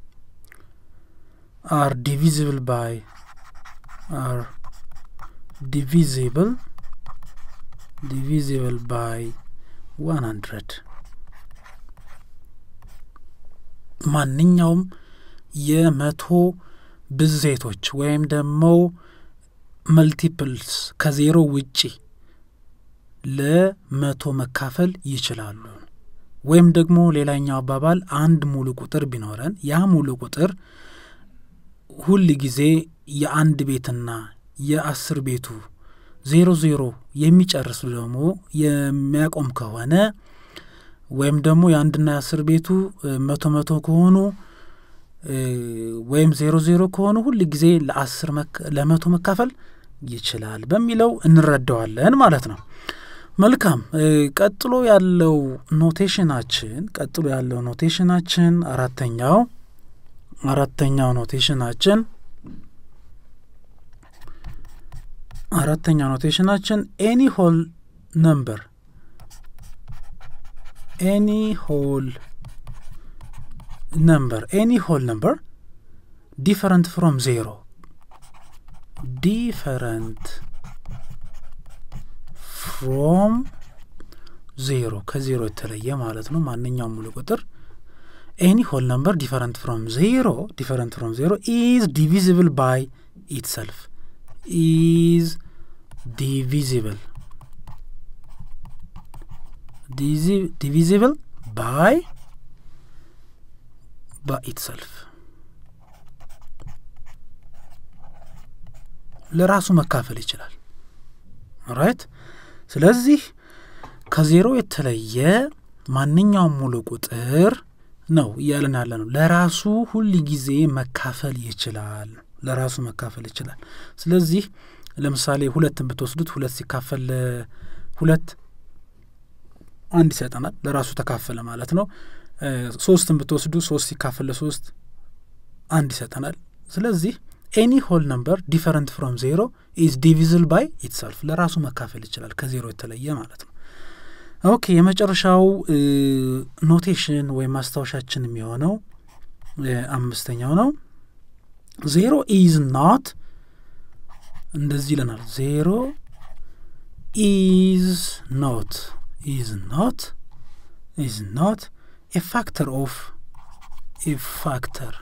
አር ዲቪዚብል ባይ አር ዲቪዚብል ዲቪዚብል ባይ ዋን ሀንድረድ ማንኛውም የመቶ ብዜቶች ወይም ደግሞ መልቲፕልስ ከዜሮ ውጪ ለመቶ መካፈል ይችላሉ። ወይም ደግሞ ሌላኛው አባባል አንድ ሙሉ ቁጥር ቢኖረን ያ ሙሉ ቁጥር ሁል ጊዜ የአንድ ቤትና የአስር ቤቱ ዜሮ ዜሮ የሚጨርስ ደግሞ የሚያቆም ከሆነ ወይም ደግሞ የአንድና የአስር ቤቱ መቶ መቶ ከሆኑ ወይም ዜሮ ዜሮ ከሆኑ ሁል ጊዜ ለአስር ለመቶ መካፈል ይችላል በሚለው እንረዳዋለን ማለት ነው። መልካም ቀጥሎ ያለው ኖቴሽናችን ቀጥሎ ያለው ኖቴሽናችን አራተኛው አራተኛው ኖቴሽናችን አራተኛው ኖቴሽናችን ኤኒ ሆል ነምበር ኤኒ ሆል ነምበር ኤኒ ሆል ነምበር ዲፈረንት ፍሮም ዜሮ ዲፈረንት ፍሮም ዜሮ ከዜሮ የተለየ ማለት ነው። ማንኛውም ሙሉ ቁጥር ኤኒ ሆል ነምበር ዲፈረንት ፍሮም ዜሮ ዲፈረንት ፍሮም ዜሮ ኢዝ ዲቪዚብል ባይ ኢትሰልፍ ኢዝ ዲቪዚብል ዲቪዚብል ባይ በኢትሰልፍ ለራሱ መካፈል ይችላል። ራይት። ስለዚህ ከዜሮ የተለየ ማንኛውም ሙሉ ቁጥር ነው እያለን ያለ ነው። ለራሱ ሁል ጊዜ መካፈል ይችላል። ለራሱ መካፈል ይችላል። ስለዚህ ለምሳሌ ሁለትን ብትወስዱት ሁለት ሲካፈል ሁለት አንድ ይሰጠናል። ለራሱ ተካፈለ ማለት ነው። ሶስትን ብትወስዱ ሶስት ሲካፈል ለሶስት አንድ ይሰጠናል። ስለዚህ ኤኒ ሆል ነምበር ዲፈረንት ፍሮም ዜሮ ኢዝ ዲቪዝል ባይ ኢትሰልፍ ለራሱ መካፈል ይችላል ከዜሮ የተለየ ማለት ነው። ኦኬ የመጨረሻው ኖቴሽን ወይም ማስታወሻችን የሚሆነው አምስተኛው ነው። ዜሮ ኢዝ ናት እንደዚህ ይለናል። ዜሮ ኢዝ ኖት ኢዝ ኖት ኢዝ ኖት ኤ ፋክተር ኦፍ ኤ ፋክተር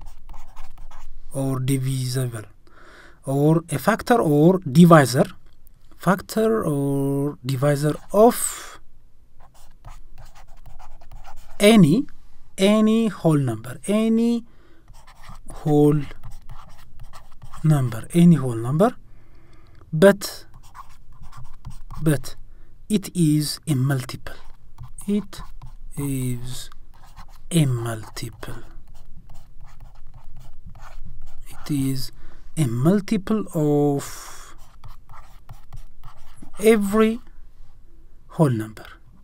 or divisible or a factor or divisor factor or divisor of any any whole number any whole number any whole number but but it is a multiple it is a multiple is a multiple of every whole number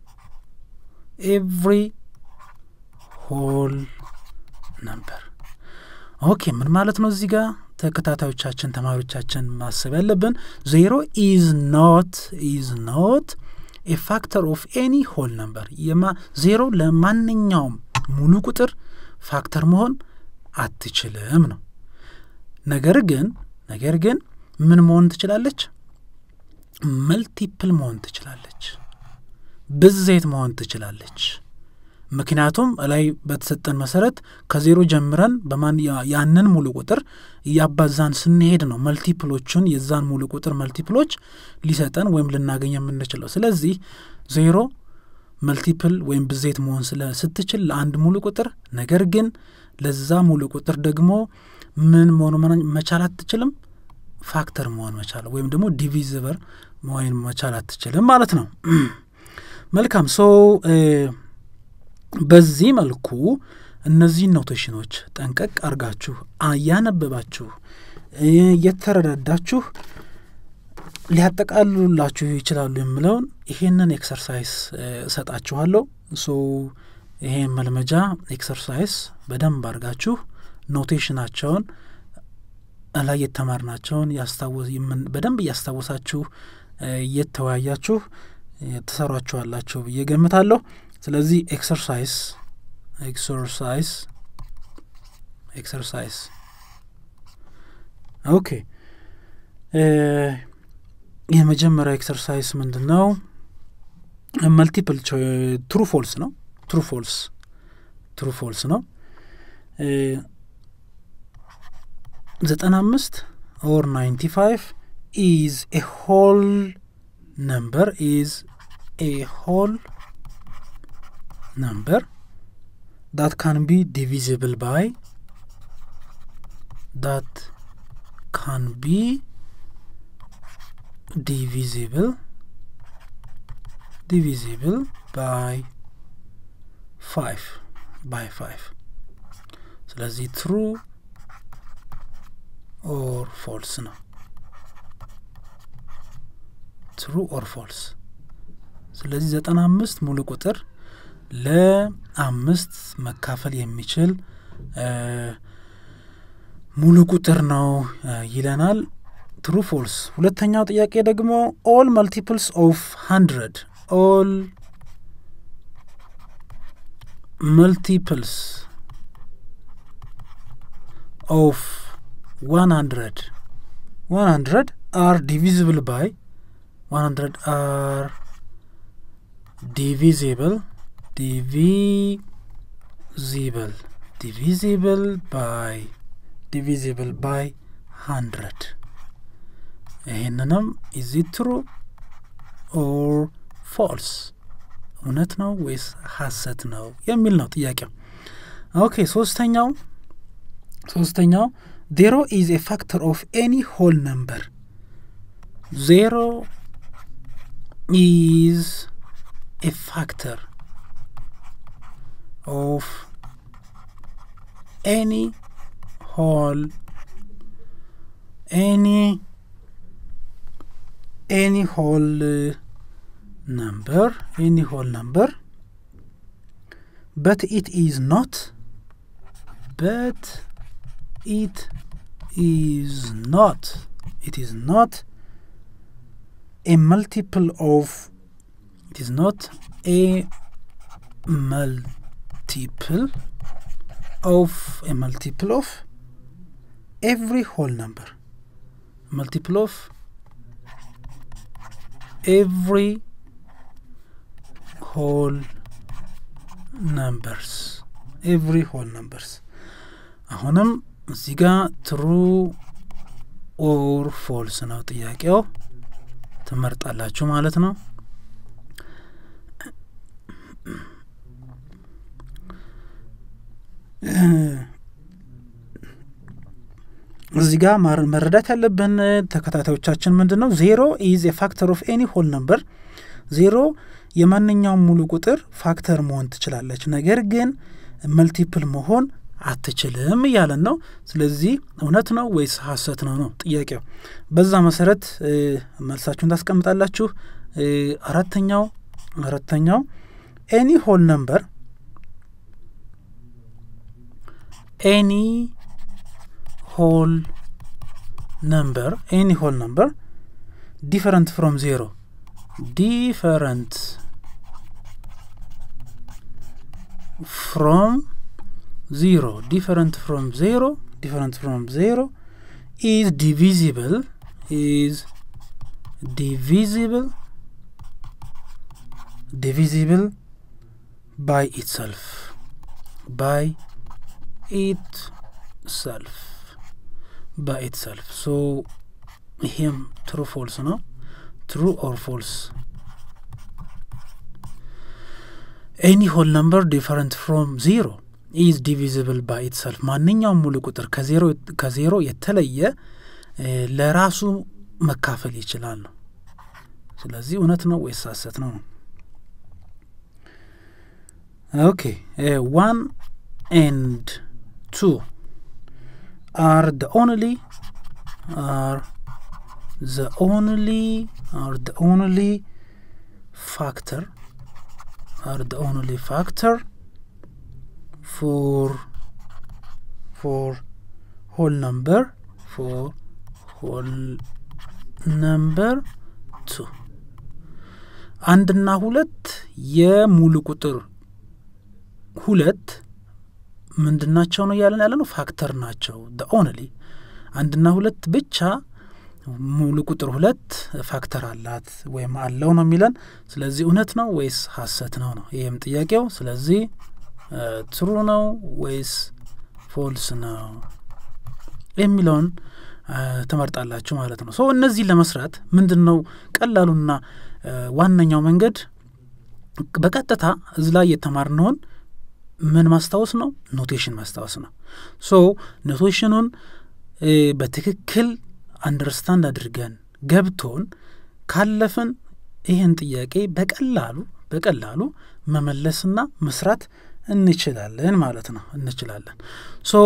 every whole number ኦኬ ምን ማለት ነው እዚህ ጋር ተከታታዮቻችን ተማሪዎቻችን ማሰብ ያለብን ዜሮ ኢዝ ኖት ኢዝ ኖት ኤ ፋክተር ኦፍ ኤኒ ሆል ነምበር ዜሮ ለማንኛውም ሙሉ ቁጥር ፋክተር መሆን አትችልም ነው ነገር ግን ነገር ግን ምን መሆን ትችላለች? መልቲፕል መሆን ትችላለች። ብዜት መሆን ትችላለች። ምክንያቱም ላይ በተሰጠን መሰረት ከዜሮ ጀምረን በማን ያንን ሙሉ ቁጥር እያባዛን ስንሄድ ነው መልቲፕሎቹን የዛን ሙሉ ቁጥር መልቲፕሎች ሊሰጠን ወይም ልናገኝ የምንችለው። ስለዚህ ዜሮ መልቲፕል ወይም ብዜት መሆን ስትችል ለአንድ ሙሉ ቁጥር ነገር ግን ለዛ ሙሉ ቁጥር ደግሞ ምን መሆኑ መቻል አትችልም? ፋክተር መሆን መቻል ወይም ደግሞ ዲቪዚበር መሆን መቻል አትችልም ማለት ነው። መልካም ሶ በዚህ መልኩ እነዚህን ኖቴሽኖች ጠንቀቅ አርጋችሁ እያነበባችሁ እየተረዳዳችሁ ሊያጠቃልሉላችሁ ይችላሉ የምለውን ይሄንን ኤክሰርሳይዝ እሰጣችኋለሁ። ሶ ይሄን መልመጃ ኤክሰርሳይዝ በደንብ አድርጋችሁ ኖቴሽናቸውን ላይ የተማርናቸውን በደንብ እያስታወሳችሁ እየተወያያችሁ ትሰሯችኋላችሁ ብዬ ገምታለሁ። ስለዚህ ኤክሰርሳይዝ ኤክሰርሳይዝ ኤክሰርሳይዝ ኦኬ የመጀመሪያው ኤክሰርሳይዝ ምንድን ነው? መልቲፕል ትሩ ፎልስ ነው። ትሩ ፎልስ ትሩ ፎልስ ነው። ዘጠና አምስት ኦር ናይንቲ ፋይቭ ኢዝ ኤ ሆል ነምበር ኢዝ ኤ ሆል ነምበር ዳት ካን ቢ ዲቪዚብል ባይ ዳት ካን ቢ divisible divisible by 5 by 5 ስለዚህ ትሩ ኦር ፎልስ ነው ትሩ ኦር ፎልስ። ስለዚህ ዘጠና አምስት ሙሉ ቁጥር ለአምስት መካፈል የሚችል ሙሉ ቁጥር ነው ይለናል። ትሩ ፎልስ። ሁለተኛው ጥያቄ ደግሞ ኦል መልቲፕልስ ኦፍ ሀንድረድ ኦል መልቲፕልስ ኦፍ ዋን ሀንድረድ ዋን ሀንድረድ አር ዲቪዚብል ባይ ዋን ሀንድረድ አር ዲቪዚብል ዲቪዚብል ዲቪዚብል ባይ ዲቪዚብል ባይ ሀንድረድ ይህንንም ኢዚ ትሩ ኦር ፎልስ እውነት ነው ወይስ ሀሰት ነው የሚል ነው ጥያቄው። ኦኬ ሶስተኛው ሶስተኛው ዜሮ ኢዝ ኤ ፋክተር ኦፍ ኤኒ ሆል ነምበር ዜሮ ኢዝ ኤ ፋክተር ኦፍ ኤኒ ሆል ኤኒ any whole uh, number any whole number but it is not but it is not it is not a multiple of it is not a multiple of a multiple of every whole number multiple of every whole numbers every whole numbers አሁንም እዚህ ጋ ትሩ ኦር ፎልስ ነው ጥያቄው ትመርጣላችሁ ማለት ነው እዚህ ጋር መረዳት ያለብን ተከታታዮቻችን ምንድን ነው ዜሮ ኢዝ የፋክተር ኦፍ ኤኒ ሆል ነምበር ዜሮ የማንኛውም ሙሉ ቁጥር ፋክተር መሆን ትችላለች ነገር ግን መልቲፕል መሆን አትችልም እያለን ነው ስለዚህ እውነት ነው ወይስ ሀሰት ነው ነው ጥያቄው በዛ መሰረት መልሳችሁን ታስቀምጣላችሁ አራተኛው አራተኛው ኤኒ ሆል ነምበር ኤኒ whole number any whole number different from zero different from zero different from zero different from zero is divisible is divisible divisible by itself by itself በኢትሰልፍ ሶ ይሄም ትሩ ፎልስ ነው ትሩ ኦር ፎልስ ኤኒ ሆል ነምበር ዲፈረንት ፍሮም ዜሮ ኢዝ ዲቪዚብል ባይ ኢትሰልፍ ማንኛውም ሙሉ ቁጥር ከዜሮ የተለየ ለራሱ መካፈል ይችላል ነው ስለዚህ እውነት ነው ወይስ ሀሰት ነው ኦኬ ዋን ኤንድ ቱ are the only are the only are the only factor are the only factor for for whole number for whole number two አንድና ሁለት የሙሉ ቁጥር ሁለት ምንድን ናቸው ነው እያለን ያለ ነው ፋክተር ናቸው ኦንሊ አንድና ሁለት ብቻ ሙሉ ቁጥር ሁለት ፋክተር አላት ወይም አለው ነው የሚለን ስለዚህ እውነት ነው ወይስ ሀሰት ነው ነው ይህም ጥያቄው ስለዚህ ትሩ ነው ወይስ ፎልስ ነው የሚለውን ትመርጣላችሁ ማለት ነው ሶ እነዚህን ለመስራት ምንድን ነው ቀላሉና ዋነኛው መንገድ በቀጥታ እዚ ላይ የተማርነውን ምን ማስታወስ ነው ኖቴሽን ማስታወስ ነው ሶ ኖቴሽኑን በትክክል አንደርስታንድ አድርገን ገብቶን ካለፍን ይህን ጥያቄ በቀላሉ በቀላሉ መመለስና መስራት እንችላለን ማለት ነው እንችላለን ሶ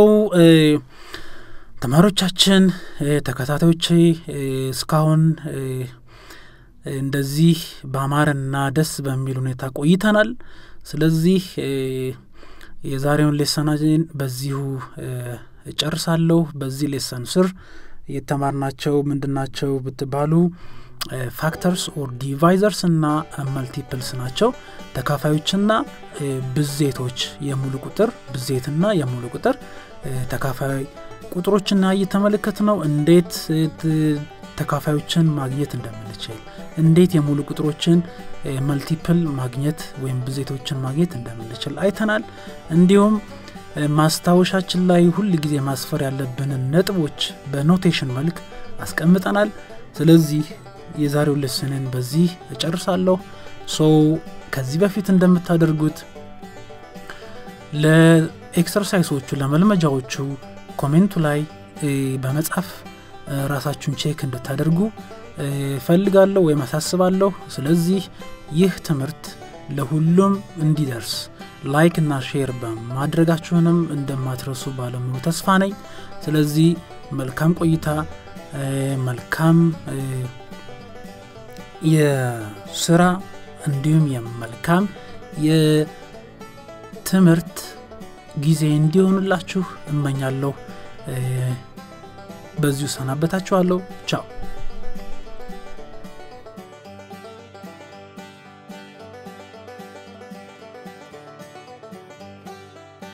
ተማሪዎቻችን ተከታታዮች እስካሁን እንደዚህ በአማረና ደስ በሚል ሁኔታ ቆይተናል። ስለዚህ የዛሬውን ሌሰናችን በዚሁ እጨርሳለሁ። በዚህ ሌሰን ስር የተማርናቸው ምንድናቸው ብትባሉ ፋክተርስ ኦር ዲቫይዘርስ እና መልቲፕልስ ናቸው። ተካፋዮችና ብዜቶች የሙሉ ቁጥር ብዜትና የሙሉ ቁጥር ተካፋይ ቁጥሮችና እየተመለከት ነው እንዴት ተካፋዮችን ማግኘት እንደምንችል እንዴት የሙሉ ቁጥሮችን መልቲፕል ማግኘት ወይም ብዜቶችን ማግኘት እንደምንችል አይተናል። እንዲሁም ማስታወሻችን ላይ ሁል ጊዜ ማስፈር ያለብንን ነጥቦች በኖቴሽን መልክ አስቀምጠናል። ስለዚህ የዛሬው ልስንን በዚህ እጨርሳለሁ። ሶ ከዚህ በፊት እንደምታደርጉት ለኤክሰርሳይሶቹ ለመልመጃዎቹ ኮሜንቱ ላይ በመጻፍ ራሳችሁን ቼክ እንድታደርጉ ፈልጋለሁ ወይም አሳስባለሁ። ስለዚህ ይህ ትምህርት ለሁሉም እንዲደርስ ላይክ እና ሼር በማድረጋችሁንም እንደማትረሱ ባለሙሉ ተስፋ ነኝ። ስለዚህ መልካም ቆይታ፣ መልካም የስራ እንዲሁም የመልካም የትምህርት ጊዜ እንዲሆንላችሁ እመኛለሁ። በዚሁ ሰናበታችኋለሁ። ቻው